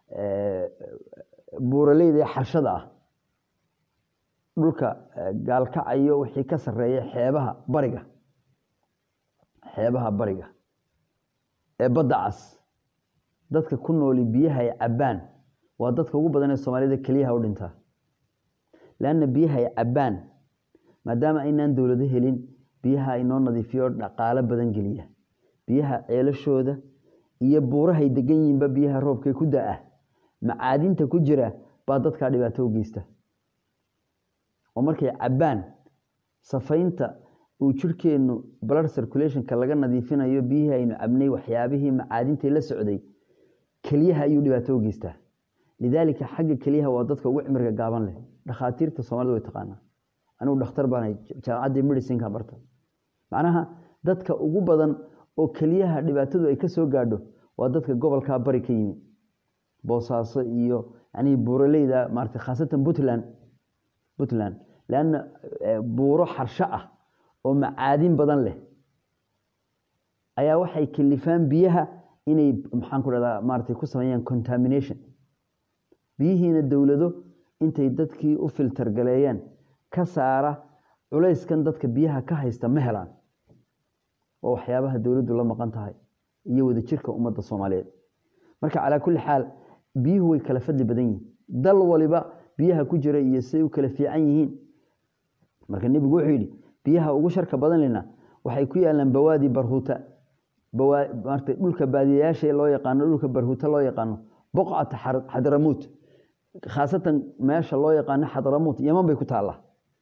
buuraleyda ee xarshada ah dhulka gaalkacayo wixii ka sareeya xeebaha bariga xeebaha bariga ee badda cas dadka ku nooli biyaha ay cabbaan waa dadka ugu badan ee soomaalida keliyaha u dhintaa leanna biyaha ay cabbaan maadaama aynaan dowlado helin biyaha inoo nadiifiyo dhaqaalo badan geliya biyaha ceelashooda iyo buurahay degan yihiinba biyaha roobkay ku da-ah macaadinta ku jira baa dadkaa dhibaato u geysta oo markay cabbaan safaynta uu jirhkeennu blood circulationka laga nadiifinayo biyihii aynu cabnay waxyaabihii macaadintai la socday keliyaha ayuu dhibaato u geystaa lidaalika xagga keliyaha waa dadka ugu cimriga gaaban leh dhakhaatiirta soomaalida way taqaanaa anigu dhakhtar baanahay jaamacaddii medicinka barta macnaha dadka ugu badan oo keliyaha dhibaatadu ay ka soo gaadho waa dadka gobolkaa bari ka yimi boosaaso iyo yani buuraleyda maarata khaasatan puntland puntland leanna buuro xarsho ah oo macaadin badan leh ayaa waxay kalifaan biyaha inay maxaan ku dhahdaa maaratay ku sameeyaan contamination biyihiina dowlado intay dadkii u filter galeeyaan ka saara culayskan dadka biyaha ka haysta ma helaan waa waxyaabaha dowladdu la maqan tahay iyo wadajirka ummadda soomaaliyeed marka calaa kulli xaal biyuhu way kala fadli badan yihiin dal waliba biyaha ku jira iyo siday u kala fiican yihiin marka nebigu wuxuu yidhi biyaha ugu sharka badan lena waxay ku yaalaan bawaadi barhuuta maarata dhulka baadiyayaasha loo yaqaano dhulka barhuuta loo yaqaano boqcata xadramuut khaasatan meesha loo yaqaano xadramuut yaman bay ku taallaa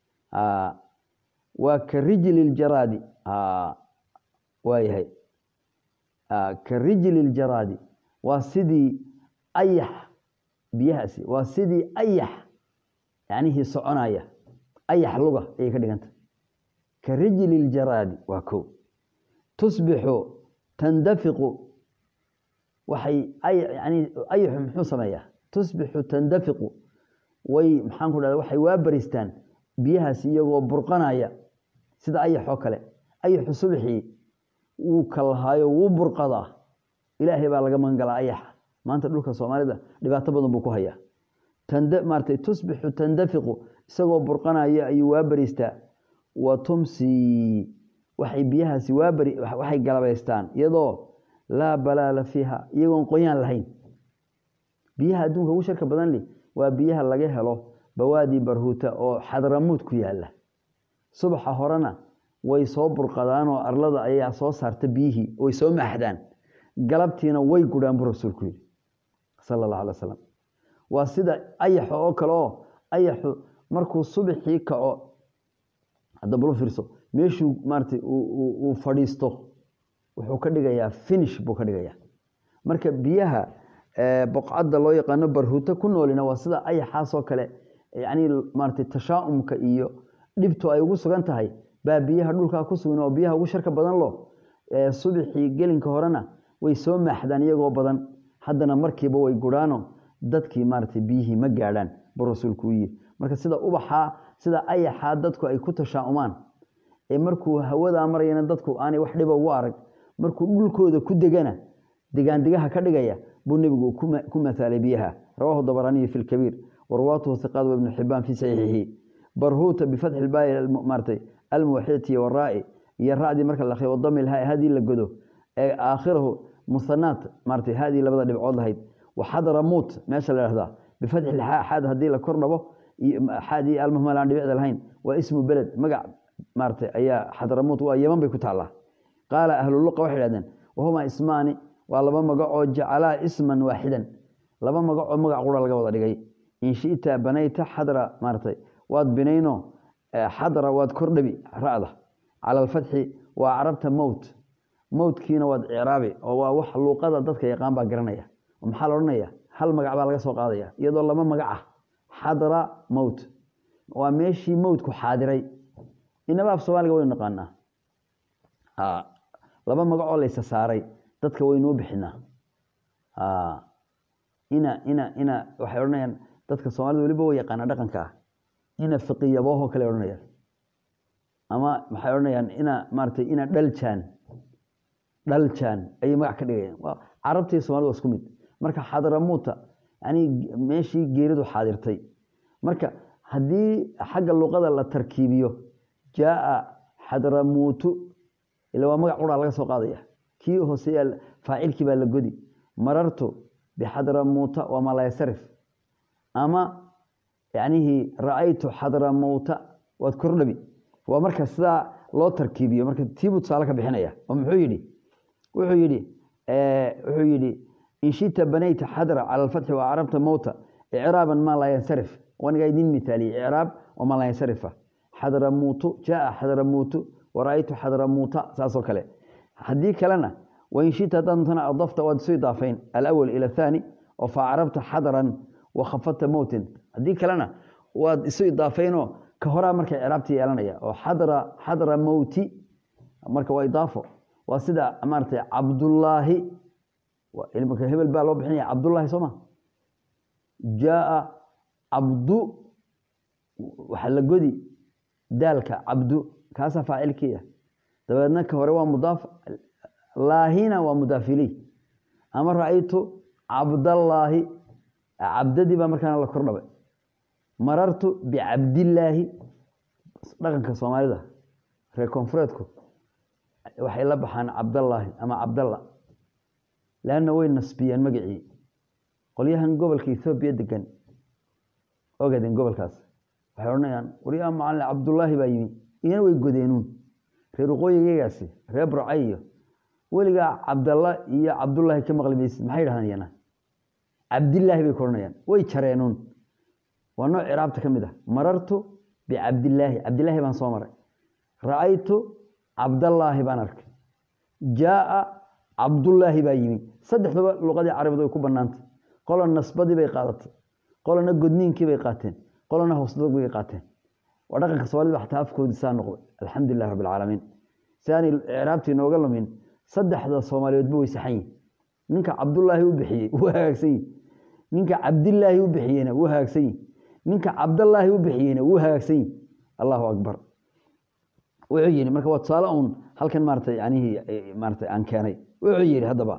waa ka rijli ljaraadi waayahay ka rijli ljaraadi waa sidii ayax biyahaasi waa sidii ayax yacnihii soconaya ayax luga ayay ka dhiganta ka rijli ljaraadi waa ko tusbixu tandafiqu waxay yani ayaxu muxuu sameeyaa tusbixu tandafiqu way maxaan ku dhahda waxay waa baristaan biyahaasi iyagoo burqanaya sida ayax oo kale ayaxu subxii wuu kalahaayo wuu burqadaa ilaahay baa laga magan galaa ayaxa maanta dhulka soomaalida dhibaato badan buu ku hayaa maarata tusbixu tandafiqu isagoo burqanaya ayuu waa baristaa wa tumsi waxay biyahaasi waabari waxay galabaystaan iyadoo laa balaala fiiha iyagoon qoyaan lahayn biyaha adduunka ugu sharka badan li waa biyaha laga helo bawaadi barhuuta oo xadramuud ku yaala subaxa horena way soo burqadaanoo arlada ayaa soo saarta biyihii way soo maaxdaan galabtiina way gudhaan buu rasuulku yidhi sala allahu alay wasalam waa sida ayaxa oo kale oo ayaxu markuu subaxii kaco hadda balo fiirso meeshuu maaratay uu fadhiisto wuxuu ka dhigayaa finish buu ka dhigayaa marka biyaha boqcadda loo yaqaano barhuuto ku noolina waa sida ayaxaasoo kale yacni maaratay tashaa'umka iyo dhibtu ay ugu sugan tahay baa biyaha dhulkaa ku sugan oo biyaha ugu sharka badan lo subaxii gelinka horena way soo maaxdaan iyagoo badan haddana markiiba way gudhaano dadkii maaratay biyihii ma gaadhaan buu rasuulku u yiri marka sida ubaxaa sida ayaxaa dadku ay ku tashaa'umaan ee markuu hawadaa marayana dadku aanay wax dhiba ugu arag markuu dhulkooda ku degana degaandegaha ka dhigaya buu nebigu ku maaalay biyaha rawahu dabaraniyi fi lkabiir warwaatuhu hiqaad ibnu xibaan fi saxiixihi barhuuta bifatxi lbaai maaratay almuwaxidati waraa'i iyo ra'dii marka la wadami hadii la godo ee aakhirahu musanaat maaratay hadii labada dhibcood lahayd waxadramuut meesha la dhahdaa bifatxi xaad haddii la kor dhabo xaadii almuhmal aan dhibicda lahayn waa ismu beled magac maaratay ayaa xadramuut waa yeman bay ku taallaa qaala ahluluqa waxay dhahdeen wahuma ismaani waa laba magacoo jacalaa isman waaxidan laba magacoo magac qura laga wada dhigay in shita banayta xadra maaratay waad binayno xadra waad kordhabi ra'da cala alfatxi waa carabta mowt mowtkiina waad icraabi oo waa wax luuqada dadka yaqaan baa garanaya oo maxaa la odhanaya hal magac baa laga soo qaadaya iyadoo laba magac ah xadra mowt waa meeshii mowtku xaadiray inaba af soomaaliga waynu naqaanaa laba magacoo laysa saaray dadka waynuu bixinaa ina ina ina waxay odhanayaan dadka soomaalida weliba way yaqaanaa dhaqanka ah ina fiqiyabooho kale odhanayaan ama maxay odhanayaan ina maaratay ina dhaljaan dhaljaan ayay magac ka dhigayaan carabtii somalida waa isku mid marka xadramuuta yani meeshii geeridu xaadirtay marka haddii xagga luqada la tarkiibiyo jaaa xadramuutu ila waa magac quraa laga soo qaadaya kii hooseeya faacilkii baa la godi marartu bixadramuuta waa malaysarif ama yacnihii ra'aytu xadramuuta waad kordhabi waa marka sidaa loo tarkiibiyo marka tiibuu tusaale ka bixinaya oo muxuu yidhi wuxuu yidhi wuxuu yidhi in shita banayta xadra cala alfatxi wa carabta mowta icraaban maa laa yansarif wanigaa idin mitaaliyey icraab oo maa laa yansarifa xadramuutu jaa xadramuutu wara'aytu xadramuuta saasoo kale haddii kalena wain shita dantana adafta waad isu idaafayn alawal ila athani oo fa carabta xadran wa khafadta mowtin haddii kalena waad isu idaafaynoo ka horaa marka icraabta yeelanaya oo xadra xadra mowti marka waa idaafo waa sida maaratay cabdullaahi ilmka hebel baa loo bixinaya cabdullaahi soo ma jaaa cabdu waxaa la godi daalka cabdu kaasaa faacilkii ah dabeedna ka hore waa mudaaf laahina waa mudaaf iley ama ra-aytu cabdallaahi cabdadii baa markaana la kordhabay marartu bicabdillaahi dhaqanka soomaalida reer koonfureedku waxay la baxaan cabdallaahi ama cabdalla leanna way nasbiyeen magacii qolyahan gobolka ethoobiya degan ogaden gobolkaas waxay odhanayaan waryaa macalin cabdullaahi baa yimi iyana way godeenuun reer waqooyigaygaasi reer burcay iyo weligaa cabdalla iyo cabdullaahi ka maqli maysid maxay dhahdaan iyana cabdillaahi bay ku odhanayaan way jareenuun waa nooc ciraabta ka mid ah marartu bicabdillaahi cabdillaahi baan soo maray ra'aytu cabdallaahi baan arkay jaaa cabdullaahi baa yimi saddexduba luqadii carabid way ku bannaantay qola nasbadii bay qaadatay qolana godniinkii bay qaateen qolana hoosdog bay qaateen waa dhaqanka soomaalida xataa afkoodii saa noqday alxamdulilah rabbi alcaalamiin si aanay ciraabtii nooga lumin saddexda soomaaliyeedba way saxan yihin ninka cabdullaahi u bixiyey wuu hagaagsan yihi ninka cabdillaahi u bixiyeyna wuu hagaagsan yihi ninka cabdallaahi u bixiyeyna wuu hagaagsan yihi allahu akbar wuxuu yihi marka waa tusaale uun halkan maaratay yanihii maaratay aan keenay wuxuu yihi haddaba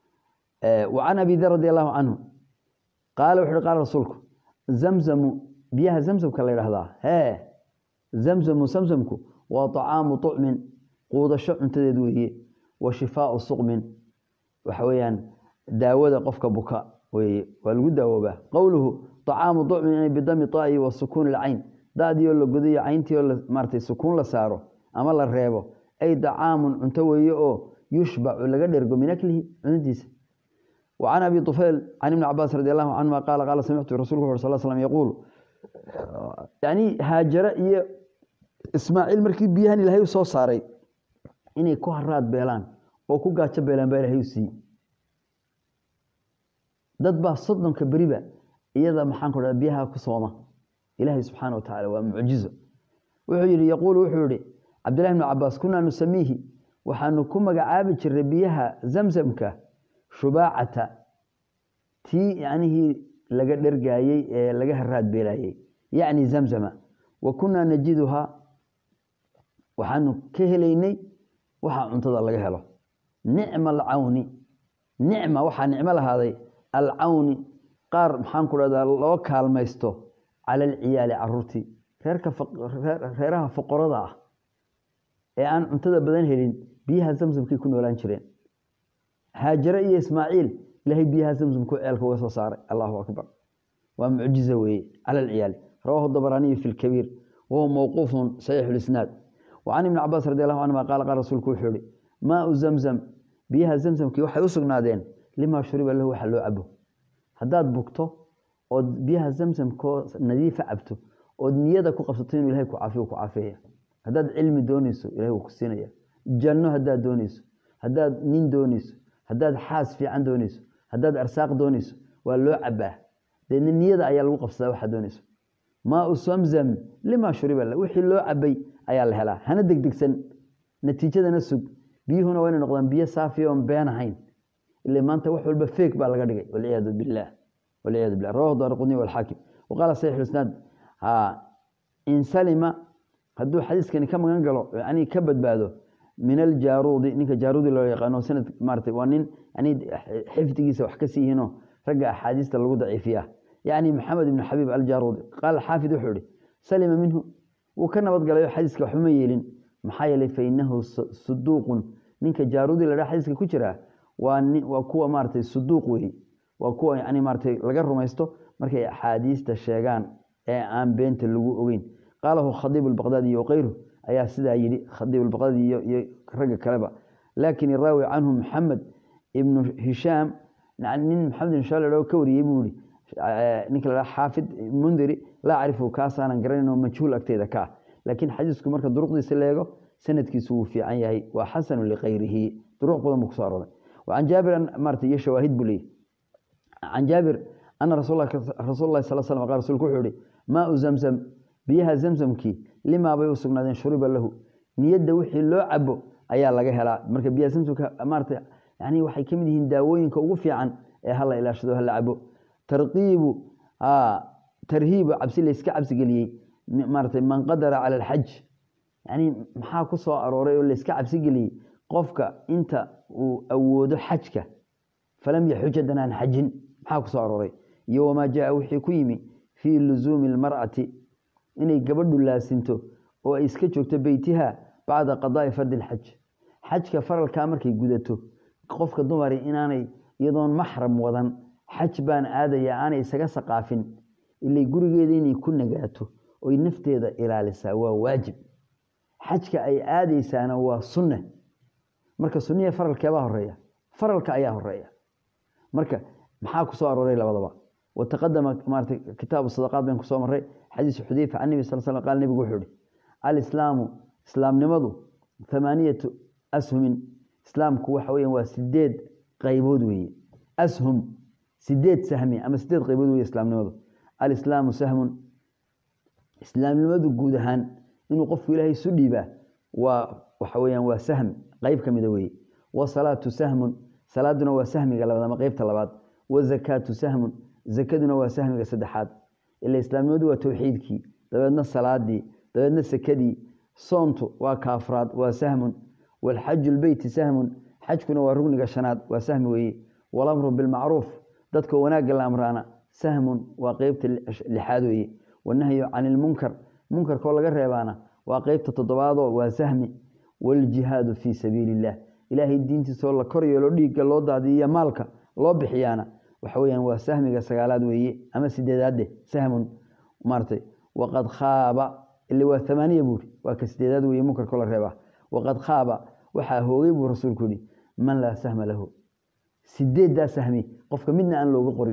wa can abi dar radi allahu canhu qaala wuxu uhi qaala rasuulku zamzamu biyaha zamzamka la yidhahdaa hee zamzamu samsamku waa طacaamu طucmin quudasho cuntadeed weeye wa shifaau suqmin waxa weeyaan daawada qofka buka weeye waa lagu daawoobaa qowluhu طacaamu طucmin inay bidami طaa'i wa sukuun اlcayn da'diioo la godayo cayntiioo maaratay sukuun la saaro ama la reebo ay dacaamun cunto weeye oo yushbacu laga dhergo min aklihi cunadiisa وعن أبي طفيل عن ابن عباس رضي الله عنهما قال قال سمعت رسول الله صلى الله عليه وسلم يقول يعني هاجر iyo ismaaciil markii biyahan ilaahay soo saaray inay ku haraad beelaan oo ku gaajo beelaan baa ilaahay siiyey dad baa soddonka beriba iyada maxaan ku dhaha biyaha ku sooma ilaahay subxaana wa tacaala waa mucjizo wuxuu yidhi yaquulu wuxuu yihi cabdillahi bnu cabaas kunaa nusamiihi waxaanu ku magacaabi jiray biyaha zamzamka shubaacata tii yacnihii laga dhergaayey ee laga haraad beelaayey yacni zamzama wa kunaa najiduhaa waxaanu ka helaynay waxa cuntada laga helo nicma alcawni nicma waxaa nicmo lahaaday alcawni qaar maxaan ku dhahdaa loo kaalmaysto cala alciyaali caruurtii reerka reeraha foqorada ah ee aan cuntada badan helin biyaha zamzamkay ku noolaan jireen haajare iyo ismaaciil ilaahay biyaha zamzamku ceelka uga soo saaray allahu akbar waa mucjiza weeye cala alciyaali rawahu dabaraaniyu fi lkabiir wahuwa mawquufun saxiixu lisnaad wacan ibni cabaas radi allahu canhuma qaala qaala rasuulku wuxuu yihi maau zamzam biyaha zamzamkii waxay u sugnaadeen limaa shuriba lahu waxa loo cabo haddaad bugto ood biyaha zamzamkoo nadiifa cabto ood niyada ku qabsato inuu ilahay ku caafiyo ku caafeeya haddaad cilmi dooneyso ilahay wuu ku siinaya janno haddaad dooneyso haddaad nin dooneyso haddaad xaas fiican dooneyso haddaad arsaaq dooneyso waa loo cabaa deedna niyada ayaa lagu qabsadaa waxaad dooneyso maau samzam limaa shuriba la wixii loo cabay ayaa la helaa hana degdegsan natiijadana sug biyuhuna waa inay noqdaan biyo saafiya oon been ahayn ila maanta wax walba feeg baa laga dhigay walciyaadu billaah walciyaadu billah rawahu daarqudni walxaakim waqaala saxiix isnaad ha in salima hadduu xadiiskani ka magan galo yani ka badbaado min aljaaruudi ninka jaaruudi loo yaqaano sanad maarata waa nin yani xifdigiisa wax ka sii yihiinoo ragga axaadiista lagu daciifiya yacni maxamed ibnu xabiib aljaruudi qaala xaafid wuxuu ihi salima minhu wuu ka nabadgalayo xadiiska waxuma yeelin maxaa yeelay fainahu suduuqun ninka jaaruudi la dhaha xadiiska ku jiraa waa waa kuwa maaratay suduuq weeye waa kuwa yani maaratay laga rumaysto markay axaadiista sheegaan ee aan beenta lagu ogeyn qaalahu khadiib albaqdaadi iyo kayru ayaa sidaa yidhi khadiib albaqdaadi iyo iyo ragga kaleba laakin iraawi canhu maxamed ibnu hishaam nin maxamed ibn hishaam la ka wariyey buu yihi ninka la xaafid mundiri laa acrifu kaasaanan garanayno majhuul agteeda ka ah laakiin xadiisku marka duruqdiisa leego sanadkiisu wuu fiican yahay waa xasanu likayrihi duruq badan buu kuso arooray wacan jaabir maarata iyo shawaahid buu leeyahy can jaabir ana rasul lahi sal slam qal rasulku wuxuu ihi maau zamzam biyaha zamzamkii limaa bay u sugnaadeen shuriba lahu niyadda wixii loo cabo ayaa laga helaa marka biyaha zamzamka maarata yani waxay ka mid yihiin daawooyinka ugu fiican ee hala ilaashado hala cabo tarqiibu tarhiibu cabsi layska cabsigeliyey maaratay man qadara cala alxaj yani maxaa ku soo arooray oo layska cabsi geliyey qofka inta uu awoodo xajka falam yaxuj haddana aan xajin maxaa ku soo arooray iyo wamaa jaa wixii ku yimi fii luzuumi lmar'ati inay gabadhu laasinto oo ay iska joogto beytiha bacda qadaai fardi lxaj xajka faralkaa markay gudato qofka dumari inaanay iyadoon maxram wadan xaj baan aadaya aanay isaga saqaafin ilay gurigeeda inay ku nagaato oy nafteeda ilaalisaa waa waajib xajka ay aadaysaana waa sunne marka sunniya faralkeebaa horeeya faralka ayaa horeeya marka maxaa ku soo arooray labadaba wataqadama maarata kitaabu sadaqaad bayn kusoo maray xadiisu xudeyfa can nebi sal slam qaal nebigu wuxuu ihi alislaamu islaamnimadu thamaaniyatu ashumin islaamku waxa weeyaan waa sideed qaybood weeye ashum sideed sahmi ama sideed qaybood weeye islaamnimadu alislaamu sahmun islaamnimadu guud ahaan inuu qofku ilaahay isu dhiibaa waa waxa weeyaan waa sahm qayb ka mida weeye wasalaatu sahmun salaaduna waa sahmiga labaad ama qeybta labaad wazakaatu sahmun zakaduna waa sahmiga saddexaad ila islaamnimadu waa towxiidkii dabeedna salaadii dabeedna sakadii soontu waa kaafraad waa sahmun walxaju lbeyti sahmun xajkuna waa rugniga shanaad waa sahmi weeye walamru bilmacruuf dadka wanaagga la amraana sahmun waa qeybta lixaad weeye wanahyu can ilmunkar munkarkoo laga reebaana waa qeybta toddobaadoo waa sahmi waljihaadu fii sabiili illah ilaahay diintiisoo la kor yeelo dhiigga loo daadiyiya maalka loo bixiyaana waxa weyaan waa sahmiga sagaalaad weeye ama sideedaadde sahmun maaratay waqad khaaba ile waa amaaniya buuri waa ka sideedaad weye munkarkoo la reebaa waqad khaaba waxaa hoogay buu rasuulku yihi man laa sahma lahu sideeddaa sahmi qofka midna aan looga qorin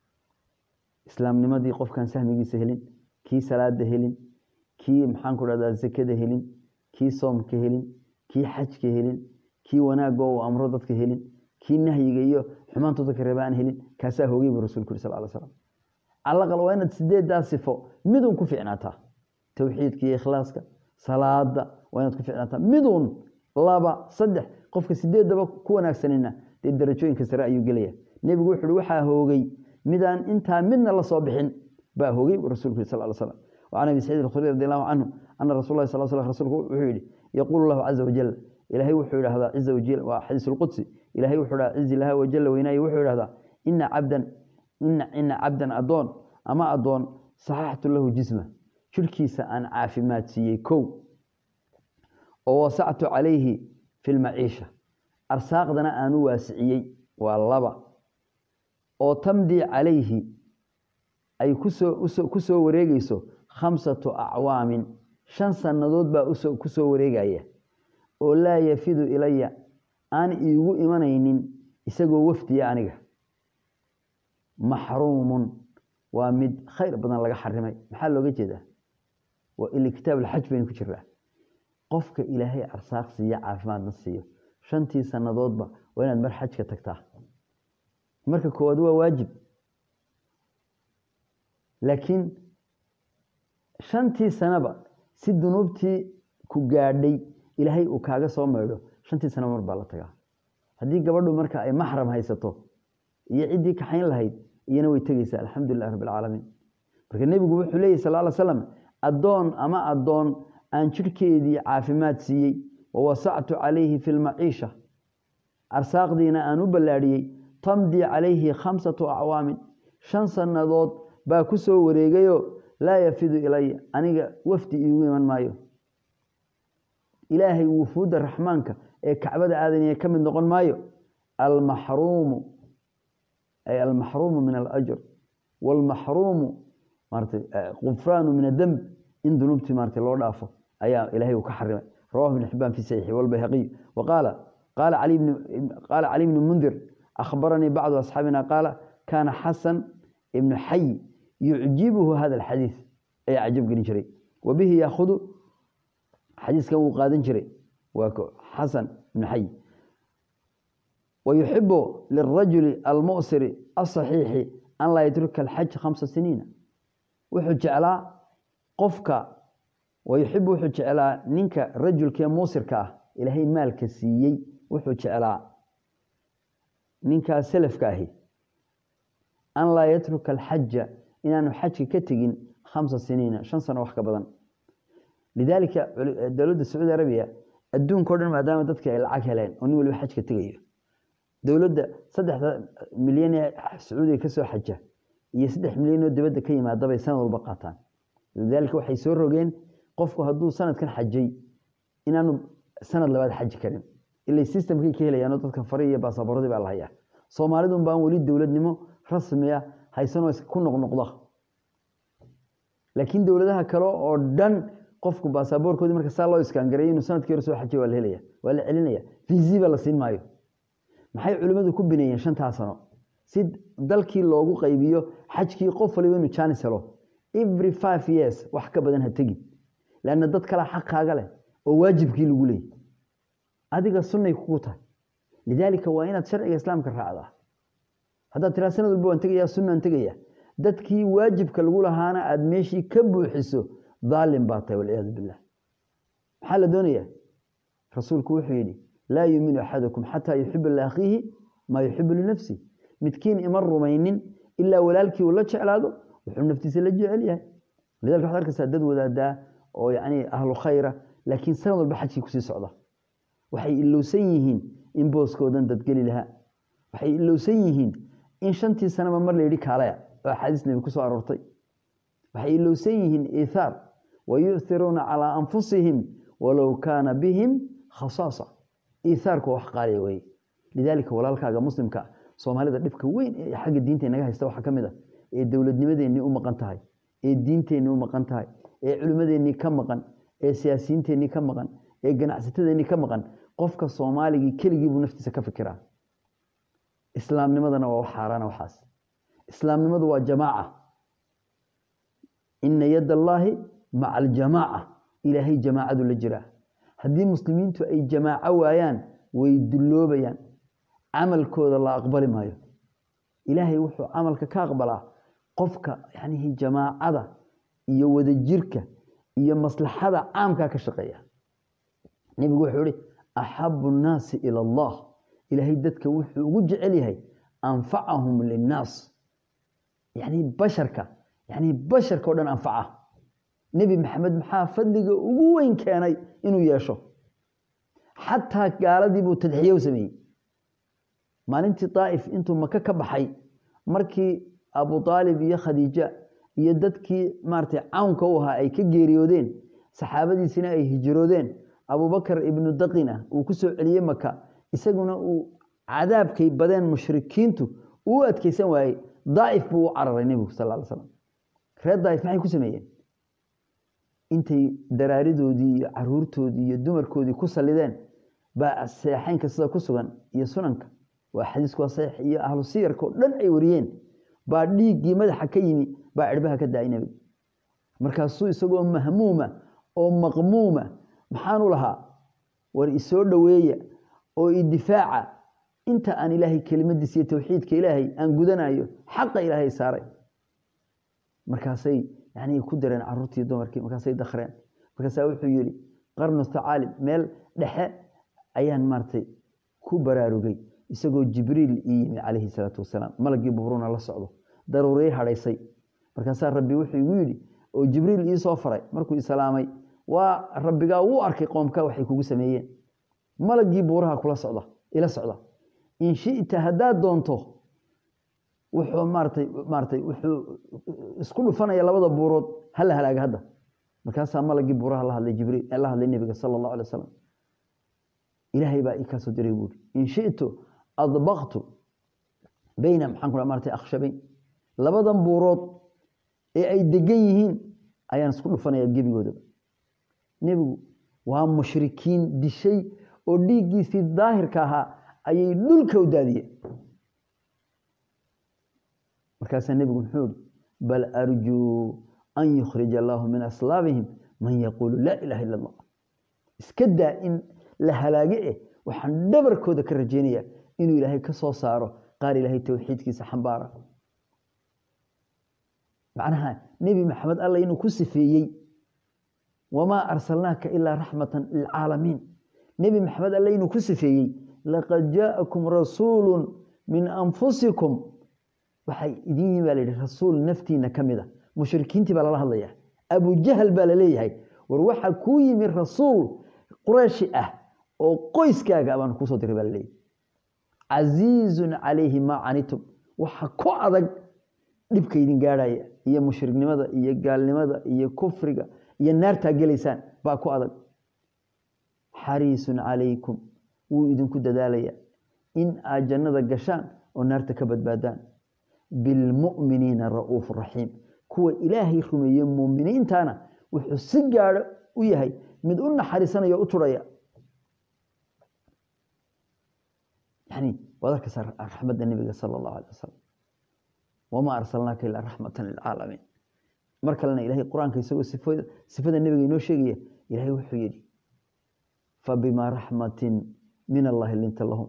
islaamnimadii qofkaan sahmigiisa helin kii salaada helin kii maxaanku dhahdaa zakada helin kii soomka helin kii xajka helin kii wanaagoo uu amro dadka helin kii nahyiga iyo xumaantu dadka reeba aan helin kaasaa hoogay buu rasulku yiri sal ly slam calaqal waa inaad sideeddaa sifo midun ku ficnaataa towxiidka iyo ikhlaaska salaada waa inaad ku ficnaataa midun laba saddex qofka sideeddaba ku wanaagsanina dee darajooyinka sare ayuu gelaya nebigu wuxu uhi waxaa hoogay midaan intaa midna la soo bixin baa hoogay buu rasulku yiri sal ly slam وعن أبي سعيد الخدري رضي الله عنه أن رسول الله صلى الله عليه وسلم رسولك وحيد يقول الله عز وجل إلهي وحيد هذا عز وجل وحديث القدسي إلهي وحيد عز الله وجل ويناي وحيد هذا إن عبدا إن إن عبدا أدون أما أدون صححت له جسمه شركيس أن عافمات سيكو ووسعت عليه في المعيشة أرساقنا أنو واسعي والله وتمضي عليه أي كسو كسو وريجيسو khamsatu acwaamin shan sannadood baa ku soo wareegaya oo laa yafidu ilaya aan iigu imanaynin isagoo wafdiya aniga maxruumun waa mid khayr badan laga xarimay maxaa looga jeedaa waa ili kitaab alxaj baynu ku jiraa qofka ilaahay arsaaq siiya caafimaadna siiyo shantii sannadoodba waa inaad mar xajka tagtaa marka koowaad waa waajib laakiin shantii sanaba si dunuubtii ku gaadhay ilaahay uu kaaga soo maydho shantii sana mar baa la tagaa haddii gabadhu marka ay maxram haysato iyo ciddii kaxayn lahayd iyana way tegeysaa alxamdulilah rabbi alcaalamiin marka nebigu wuxuu leeyahy sal ly slam addoon ama addoon aan jidhkeedii caafimaad siiyey wawasactu calayhi fi lmaciisha arsaaqdiina aan u ballaadhiyey tamdii calayhi khamsatu acwaamin shan sannadood baa ku soo wareegayo laa yafidu ilaya aniga wafdi iigu iman maayo ilaahay wufuudda raxmaanka ee kacbada aadanaya ka mid noqon maayo almaxruumu ay almaxruumu min alajr waalmaxruumu maarata qufraanu min ademb in dunuubtii maarata loo dhaafo ayaa ilaahay uu ka xarimay rawahu ibn xibaan fi saxiixi walbayhaqiy wa qaala qaala cali bni qaala cali bni mundir akhbaranii bacdu asxaabina qaala kaana xasan ibnu xay yucjibuhu hada alxadiid ayaa cajab gelin jiray wa bihi yaahudu xadiiskan wuu qaadan jiray waa xasan ibnu xay wayuxibu lirajuli almusiri asaxiixi an laa yatruka alxaj khamsa siniina wuxuu jeclaa qofka wayuxibu wuxuu jeclaa ninka rajulkee muusirka ah ilaahay maalka siiyey wuxuu jeclaa ninkaa selafka ahi an laa yatruka alxaja inaanu xajka ka tegin khamsa siniina shan sano wax ka badan lidaalika dowladda sacuudi arabiya adduunka o dhan maadaama dadka ay lacag heleen oo nin waliba xajka tegayo dowladda saddexda milyan ee sacuudiga ka soo xaja iyo saddex milyan oo dibadda ka yimaada bay sanad walba qaataan lidaalika waxay soo rogeen qofku hadduu sanadkan xajay inaanu sanad labaad xaji karin ilay systemkay ka helayaanoo dadka fari iyo baasaboorradii baa la hayaa soomaalidun baan weli dowladnimo rasmi ah haysanoo ku noqnoqda laakiin dowladaha kale oo dhan qofku baasaboorkoodii marka saa loo iskaangareeyo inuu sanadkii hore soo xajay waa la helaya waa la celinaya fiisiba la siin maayo maxay culimmadu ku bineeyeen shantaa sano si dalkii loogu qaybiyo xajkii qof waliba inuu jaanis helo every five years wax ka badan ha tegin leanna dad kalea xaqaaga leh oo waajibkii lagu leeyay adiga sunnay kugu tahay lidaalika waa inaad sharciga islaamka raacdaa haddaad tiraa sanad walba waan tegayaa sunnaan tegaya dadkii waajibka lagu lahaana aada meeshii ka buuxiso daalim baa tahay walciyaadu billah maxaa la doonayaa rasuulku wuxuu yidhi laa yuuminu axadukum xataa yuxiba liakhiihi maa yuxibu linafsi midkiin ima rumaynin ilaa walaalkii uu la jeclaado wuxuu naftiisa la jecel yahay lidalika waxad arkaysaa dad wadaadaa oo yacni ahlu khayra laakiin sanad walba xajkii kusii socda waxay ilowsan yihiin in booskoodan dadgeli lahaa waxay ilowsan yihiin in shantii sanaba mar la yidhi kaalaya oo axaadiis nebi ku soo aroortay waxay ilowsan yihiin iithaar wa yu'thiruuna calaa anfusihim walow kaana bihim khasaasa iithaarku waa wax qaaliya weye lidaalika walaalkaaga muslimka soomaalida dhibka weyn ee xagga diinta inaga haysta waxaa ka mid a ee dowladnimadeennii u maqan tahay ee diinteennii u maqan tahay ee culimmadeennii ka maqan ee siyaasiyiinteennii ka maqan ee ganacsatadeennii ka maqan qofka soomaaligii keligii buu naftiisa ka fikiraa islaamnimadana waa wax xaaraana waxaas islaamnimadu waa jamaaca ina yad allaahi maca aljamaaca ilaahay jamaacadu la jiraa haddii muslimiintu ay jamaaco waayaan way dulloobayaan camalkooda la aqbali maayo ilaahay wuxuu camalka ka aqbalaa qofka yanihi jamaacada iyo wadajirka iyo maslaxada caamkaa ka shaqeeya nebigu wuxuu ihi axabu nnaasi ila allah ilaahay dadka wuxuu ugu jecel yahay anfacahum linnaas yani basharka yani basharka o dhan anfaca nebi maxamed maxaa fadliga ugu weyn keenay inuu yeesho xataa gaaladii buu tadxiye u sameeyey maalintii daa'if intuu maka ka baxay markii abu aalib iyo khadiija iyo dadkii maaratay cawnka u ahaa ay ka geeriyoodeen saxaabadiisina ay hijiroodeen abubakar ibnu daqina uu ku soo celiyey maka isaguna uu cadaabkay badeen mushrikiintu uu adkeysan waayey daa'if buu u cararay nebigu sal ly slam reer daa'if maxay ku sameeyeen intay daraaridoodii iyo caruurtoodii iyo dumarkoodii ku sallideen baa seexeynka sida ku sugan iyo sunanka waa xadiisku waa saxiix iyo ahlu siyarka oo dhan ay wariyeen baa dhiiggii madaxa ka yimi baa cirbaha ka daayay nebiga markaasuu isagoo mahmuuma oo maqmuuma maxaanu lahaa war isoo dhoweeya oo idifaaca inta aan ilaahay kelimadiisa iyo towxiidka ilaahay aan gudanayo xaqa ilaahay saaray markaasay yani ku dareen caruurtii dumarkii markaasay dakreen markaasaa wuxuu yihi qarnu thacaalib meel dhexe ayaan maaratay ku baraarugay isagoo jibriil ii yimi calayhi salaatu wasalaam malagii bubruna la socdo daruuray hadhaysay markaasaa rabbi wuxuu igu yidhi oo jibriil ii soo faray markuu islaamay waa rabbigaa wuu arkay qoomka waxay kugu sameeyeen malagii buuraha kula socda ila socda in shita haddaad doonto wuxuu maaratay maaratay wuxuu isku dhufanaya labada buurood hala halaaga hadda markaasaa malagii buuraha la hadlay jibriil la hadlay nebiga sala allahu alay wasalam ilaahay baa ii kaasoo diray buuri in shitu adbaqtu bayna maxaan ku maratay akhshabayn labadan buurood ee ay degan yihiin ayaan isku dhufanaya gebigoodaba nebigu waa mushrikiin dishay oo dhiiggiisii daahirka ahaa ayay dhulka u daadiyeen markaasaa nebigu muxuu ihi bal arjuu an yukhrija allaahu min aslaabihim man yaquulu laa ilaha illa allah iska daa in la halaage eh waxaan dhabarkooda ka rajaynayaa inuu ilaahay ka soo saaro qaar ilaahay towxiidkiisa xambaara macnaha nebi maxamed alla inuu ku sifeeyey wamaa arsalnaaka ilaa raxmatan lilcaalamiin nebi maxamed alle inuu ku sifeeyey laqad jaa'akum rasuulu min anfusikum waxay idin yimi baa la yidhi rasuul naftiina ka mid a mushrikiintii baa lala hadlaya abujahal baa la leeyahay war waxaa kuu yimi rasuul qurayshi ah oo qoyskaaga baan kuusoo diray baa laleeyahy casiizun calayhi maa canitum waxa ku adag dhibka idin gaadhaya iyo mushriknimada iyo gaalnimada iyo kufriga iyo naartaa gelaysaan baa ku adag xariisun calaykum wuu idinku dadaalaya in aad jannada gashaan oo naarta ka badbaadaan bilmu'miniina ra'uufu raxiim kuwa ilaahay rumeeye muuminiintana wuxuu si gaadho u yahay mid u naxariisanaya o u turhaya yani waad arkaysaa raxmadda nebiga sala allahu alay wasalam wamaa arsalnaaka ilaa raxmatan lilcaalamiin mar kalena ilahay qur-aanka isagoo sifada sifada nebiga inoo sheegaya ilahay wuxuu yidhi fabimaa raxmatin min allahi linta lahum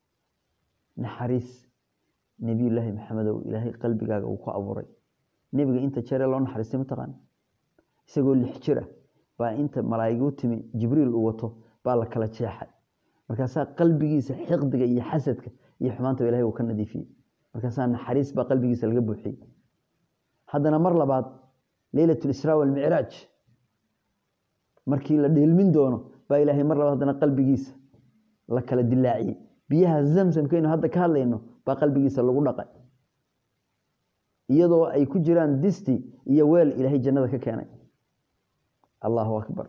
naxariis nebiyullaahi maxamedow ilaahay qalbigaaga uu ku abuuray nebiga inta jeeree loo naxariistay mataqaana isagoo lix jira baa inta malaa'igu timi jibriil uu wato baa la kala jeexay markaasaa qalbigiisa xiqdiga iyo xasadka iyo xumaantaba ilahay uu ka nadiifiyey markaasaa naxariis baa qalbigiisa laga buuxiyey haddana mar labaad leylat lisraa walmicraaj markii la dheelmin doono baa ilaahay mar labaad haddana qalbigiisa la kala dilaaciyey biyaha zamsamkaynu hadda ka hadlayno baa qalbigiisa lagu dhaqay iyadoo ay ku jiraan disti iyo weel ilaahay jannada ka keenay allahu akbar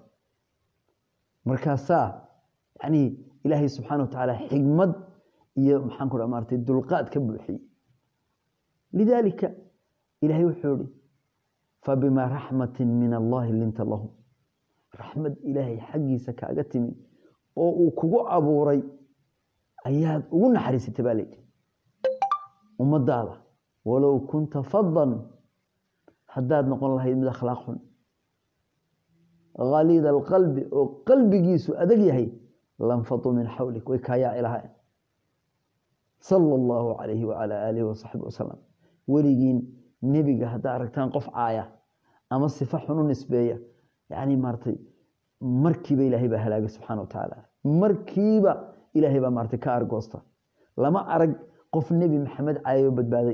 markaasaa yani ilaahay subxaana watacaala xigmad iyo maxaan ku dha maartay dulqaad ka buuxiyey lidaalika ilaahay wuxuu ihi fabimaa raxmatin min allahi linta lahum raxmad ilaahay xaggiisa kaaga timi oo uu kugu abuuray ayaad ugu naxariisatay baa layidhi ummadaada walow kunta fadan haddaad noqon lahayd mid akhlaaq xun khaliida alqalbi oo qalbigiisu adag yahay lanfaduu min xawlik way kaayaaci lahayn sala allahu calayhi wacalaa aalihi wasaxbi wasalam weligiin nebiga haddaa aragtaan qof caaya ama sifa xun u nisbeeya yani maaratay markiiba ilaahay baa halaagay subxana wa tacaala markiiba ilaahay baa maaratay ka argoosta lama arag qof nebi maxamed caayo badbaaday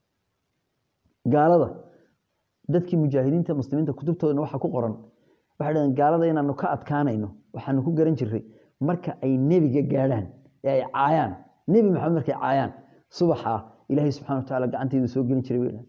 gaalada dadkii mujaahidiinta muslimiinta kutubtoodana waxaa ku qoran waxay dhahdeen gaalada inaanu ka adkaanayno waxaanu ku garan jiray marka ay nebiga gaadhaan ee ay caayaan nebi maxamed markay caayaan subaxaa ilaahay subxana wa tacaala gacantaydu soo gelin jiray bay dhahdeen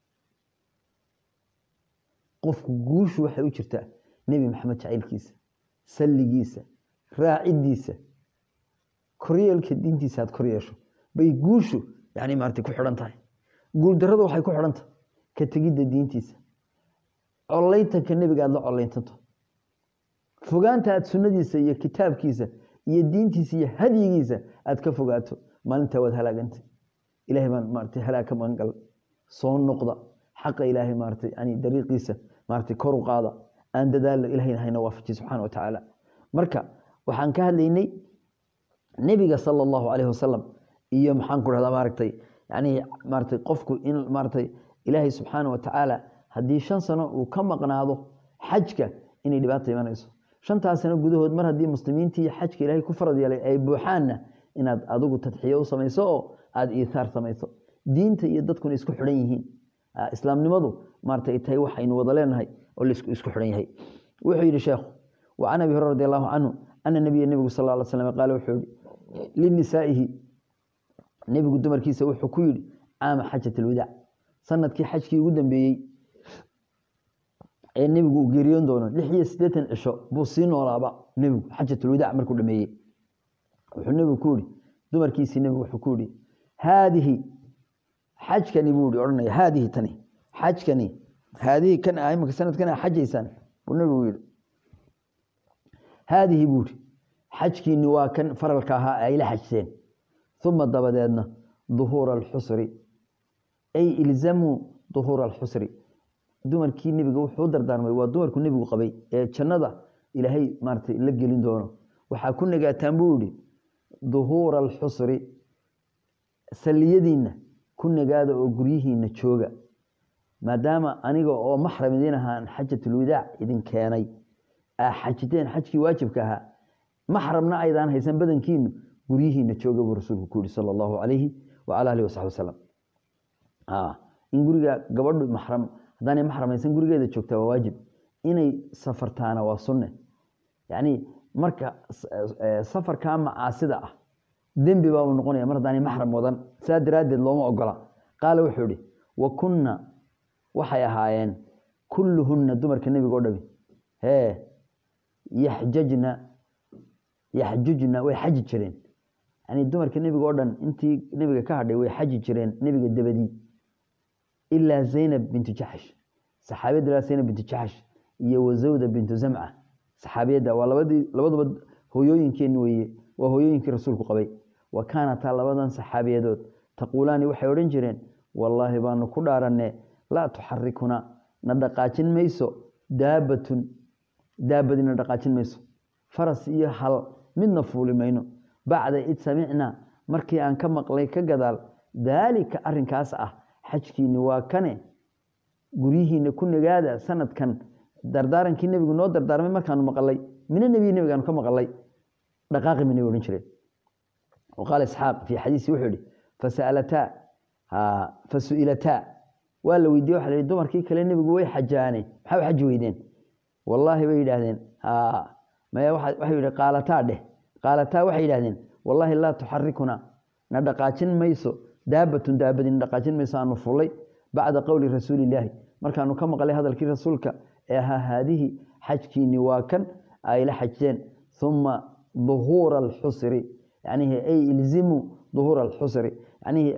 qofku guushu waxay u jirtaa nebi maxamed jacaylkiisa salligiisa raacidiisa koryeelka diintiisa aad kor yeesho bay guushu yani maarata ku xidhan tahay guuldarradu waxay ku xidhan tahay ka tegidda diintiisa collaytanka nebiga aad la collaytanto fogaanta aad sunnadiisa iyo kitaabkiisa iyo diintiisa iyo hadyigiisa aad ka fogaato maalintaa waad halaagantay ilahay baan maarata halaag ka magan gal soo noqda xaqa ilaahay maarata yani dariiqiisa maarata kor u qaada aan dadaalo ilahayna hayna waafajiy subxana wa tacaala marka waxaan ka hadlaynay nebiga sala allahu calayhi wasalam iyo maxaan ku dhahdaa maaragtay yani maaratay qofku in maaratay ilaahay subxaana wa tacaala haddii shan sano uu ka maqnaado xajka inay dhibaata imanayso shantaas sano gudahood mar haddii muslimiintii xajka ilaahay ku farad yeelay ay buuxaanna inaad adigu tadxiyo u samayso oo aada iithaar samayso diinta iyo dadkuna isku xidhan yihiin islaamnimadu maarata ay tahay waxaynu wada leenahay oo laisku isku xidhan yahay wuxuu yidhi sheekhu wa can abi hurera radi allahu canhu ana nabiya nebigu sal lla ly slam qaale wuxuu yihi linisaa'ihi nebigu dumarkiisa wuxuu ku yidhi caama xajat alwadaac sanadkii xajkii ugu dambeeyey ee nebigu uu geeriyoon doono lix iyo siddeetan cisho buu sii noolaaba nebigu xajatulwadaac markuu dhameeyey wuxuu nebigu ku yihi dumarkiisii nebigu wuxuu ku yihi haadihi xajkani buu i odhanaya haadihi tani xajkani haadihi kan ah imika sanadkan a xajaysaan buu nebigu yihi haadihi buu ihi xajkiini waa kan faralka ahaa ay la xajteen uma dabadeedna duhuura alxusri ay ilzamuu duhuura alxusri dumarkii nebiga wuxuu u dardaarmay waa dumarku nebigu qabay ee jannada ilaahay maaratay la gelin doono waxaa ku nagaataan buu yihi duhuura alxusri salliyadiinna ku nagaada oo guryihiinna jooga maadaama aniga oo maxram idiin ahaan xajatulwadaac idin keenay aa xajiteen xajkii waajibka ahaa maxramna aydaan haysan badankiinu guryihiina jooga buu rasuulku ku yihi sala allahu calayhi wacala alihi wasaxbi wasalam in guriga gabadhu maxram haddaanay maxram haysan gurigeeda joogtaa waa waajib inay safartaana waa sunne yacni marka safarkaa macaasida ah dembi baa uu noqonaya mar haddaanay maxram wadan saa daraaddeed looma ogola qaala wuxuu ihi wa kunna waxay ahaayeen kulluhunna dumarka nebiga o dhami hee yaxjajna yaxjujna way xaji jireen yani dumarka nebiga o dhan intii nebiga ka hadhay way xaji jireen nebiga dabadii ilaa zaynab bintu jaxsh saxaabiyadda ilaa zaynab bintu jaxsh iyo wazawda bintu zamca saxaabiyadda waa labadii labaduba hooyooyinkeenni weeye waa hooyooyinkii rasuulku qabay wa kaanataa labadan saxaabiyadood taquulaani waxay odhan jireen wallaahi baanu ku dhaaranne laa tuxarikuna na dhaqaajin mayso daabatun daabadii na dhaqaajin mayso faras iyo hal midna fuuli mayno bacda id samicnaa markii aan ka maqlay ka gadaal daalika arinkaas ah xajkiini waa kane guryihiina ku nagaada sanadkan dardaarankii nebigu noo dardaarmay markaanu maqalay mina nebiyi nebigaanu ka maqalay dhaqaaqi minay odhan jireen waqaala isxaaq fii xadiisi wuxuu yihi fasalataa fasu'ilataa waa la weydiye waxa la yihi dumarkii kale nebigu way xajaane maxaa u xaji weydeen wallaahi bay yidhaahdeen maya waxay yidhi qaalataa dheh qaalataa waxay yidhahdeen wallaahi laa tuxarikuna na dhaqaajin mayso daabatun daabadii na dhaqaajin mayso aanu fullay bacda qowli rasuulillaahi markaanu ka maqlay hadalkii rasuulka ee ahaa haadihi xajkiini waa kan ay la xajteen uma duhuura alxusri yanihi ay ilzimuu duhuura alxusri yanihi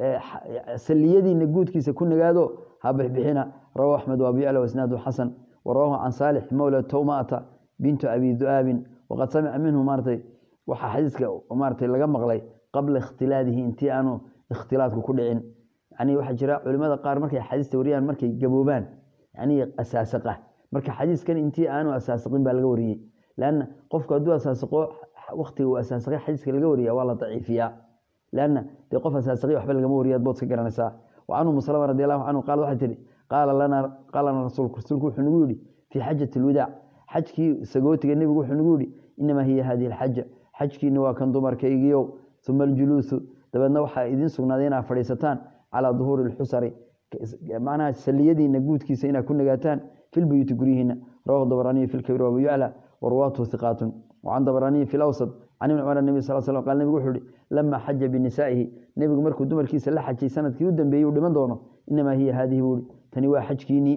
saliyadiina guudkiisa ku nagaado ha bixbixina rawahu axmed wa abu yacla wasnaadu xasan warawahu can saalix mawla towmaata bintu abi du'aabin waqad samica minhu maaratay waxaa xadiiska maaratay laga maqlay qabla ikhtilaadihi intii aanu ikhtilaadku ku dhicin yani waxaa jira culimada qaar markay xadiista wariyaan markay gaboobaan yani asaasaqa marka xadiiskan intii aanu asaasaqin baa laga wariyey lanna qofku hadduu asaasaqo waktiga uu asaasaqay xadiiska laga wariya waa la daciifiyaa lanna dee qof asaasaqay waxba lagama wariya ad bood ka garanaysaa wa can umu salama radi allahu canhu qaala waxay tihi qaala lana qaala lana rasuulku rasuulku wuxuu nagu yidhi fii xajati alwadaac xajkii sagootiga nebigu wuxuu nagu yidhi inamaa hiya hadihi alxaja xajkiina waa kan dumarkaygiiow uma aljuluusu dabeedna waxaa idiin sugnaaday inaad fadhiisataan calaa duhuuri alxusari macnaha saliyadiina guudkiisa inaad ku nagaataan filbuyuuti guryihiina rawahu dabraniyu fi lkabir wabu yacla warwaatuhu hiqaatun wacan dabraniyi fi lawsad can ibni cumar nebi sal slam qal nebigu wuxuu ihi lama xaja binisaa'ihi nebigu markuu dumarkiisa la xajay sanadkii u dambeeyey uu dhiman doono inamaa hiya haadihi buuhi tani waa xajkiinii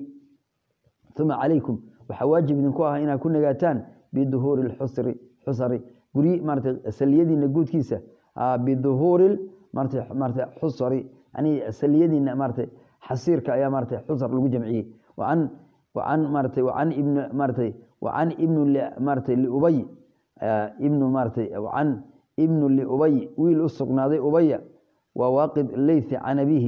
uma calaykum waxaa waajib idinku ah inaad ku nagaataan biduhuuri lxusri xusari guryi maarata saliyadiina guudkiisa biduhuuri maarata maarata xusari yani saliyadiina maarata xasiirka ayaa maarata xusar lagu jamciyey wacan wacan maarata wacan ibn maarata wacan ibnu maarata liubay ibnu maarata wacan ibnu liubay wiil u sugnaaday ubaya waa waaqid leythi can abihi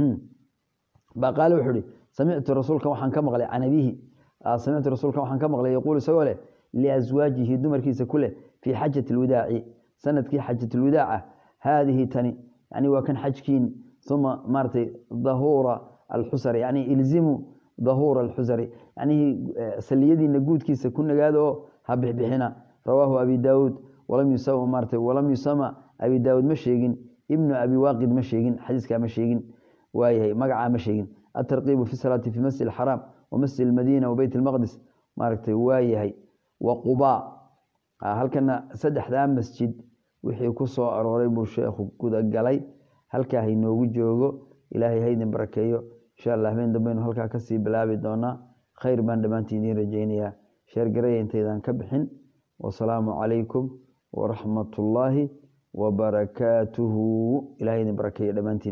baa qaale wuxuu ihi samictu rasuulkan waxaan ka maqlay can abihi samictu rasuulkan waxaan ka maqlay yaquul isagoo leh liaswaajihi dumarkiisa ku leh fii xajati alwadaaci sanadkii xajat alwadaaca haadihi tani yani waa kan xajkiin uma maaratay dahuura alxusari yani ilzimu dahuura alxusari yani saliyadiina guudkiisa ku nagaada oo ha bixbixina rawaahu abi daawuud walam yusama maarata walam yusama abi daawuud ma sheegin ibnu abi waaqid ma sheegin xadiiskaa ma sheegin waayahay magacaa ma sheegin atarqiibu fi salaati fi masjid alxaraam wa masjid almadiina wa beyt almaqdis maaragtay waayahay wa qubaa halkana saddexdaa masjid wixii ku soo arooray buu sheekhu gudagalay halkaa haynoogu joogo ilaahay haydin barakeeyo insha allah habeen dambaynu halkaa kasii bilaabi doonaa khayr baan dhammaantiin idiin rajaynayaa sheergaraya intaydaan ka bixin wasalaamu calaykum waraxmatullaahi wabarakaatuhu ilahay idin barakeeyo dhammaantiin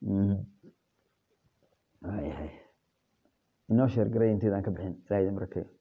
inoo sheergaraya intaydaan ka bixin ilahay idin barakeeyo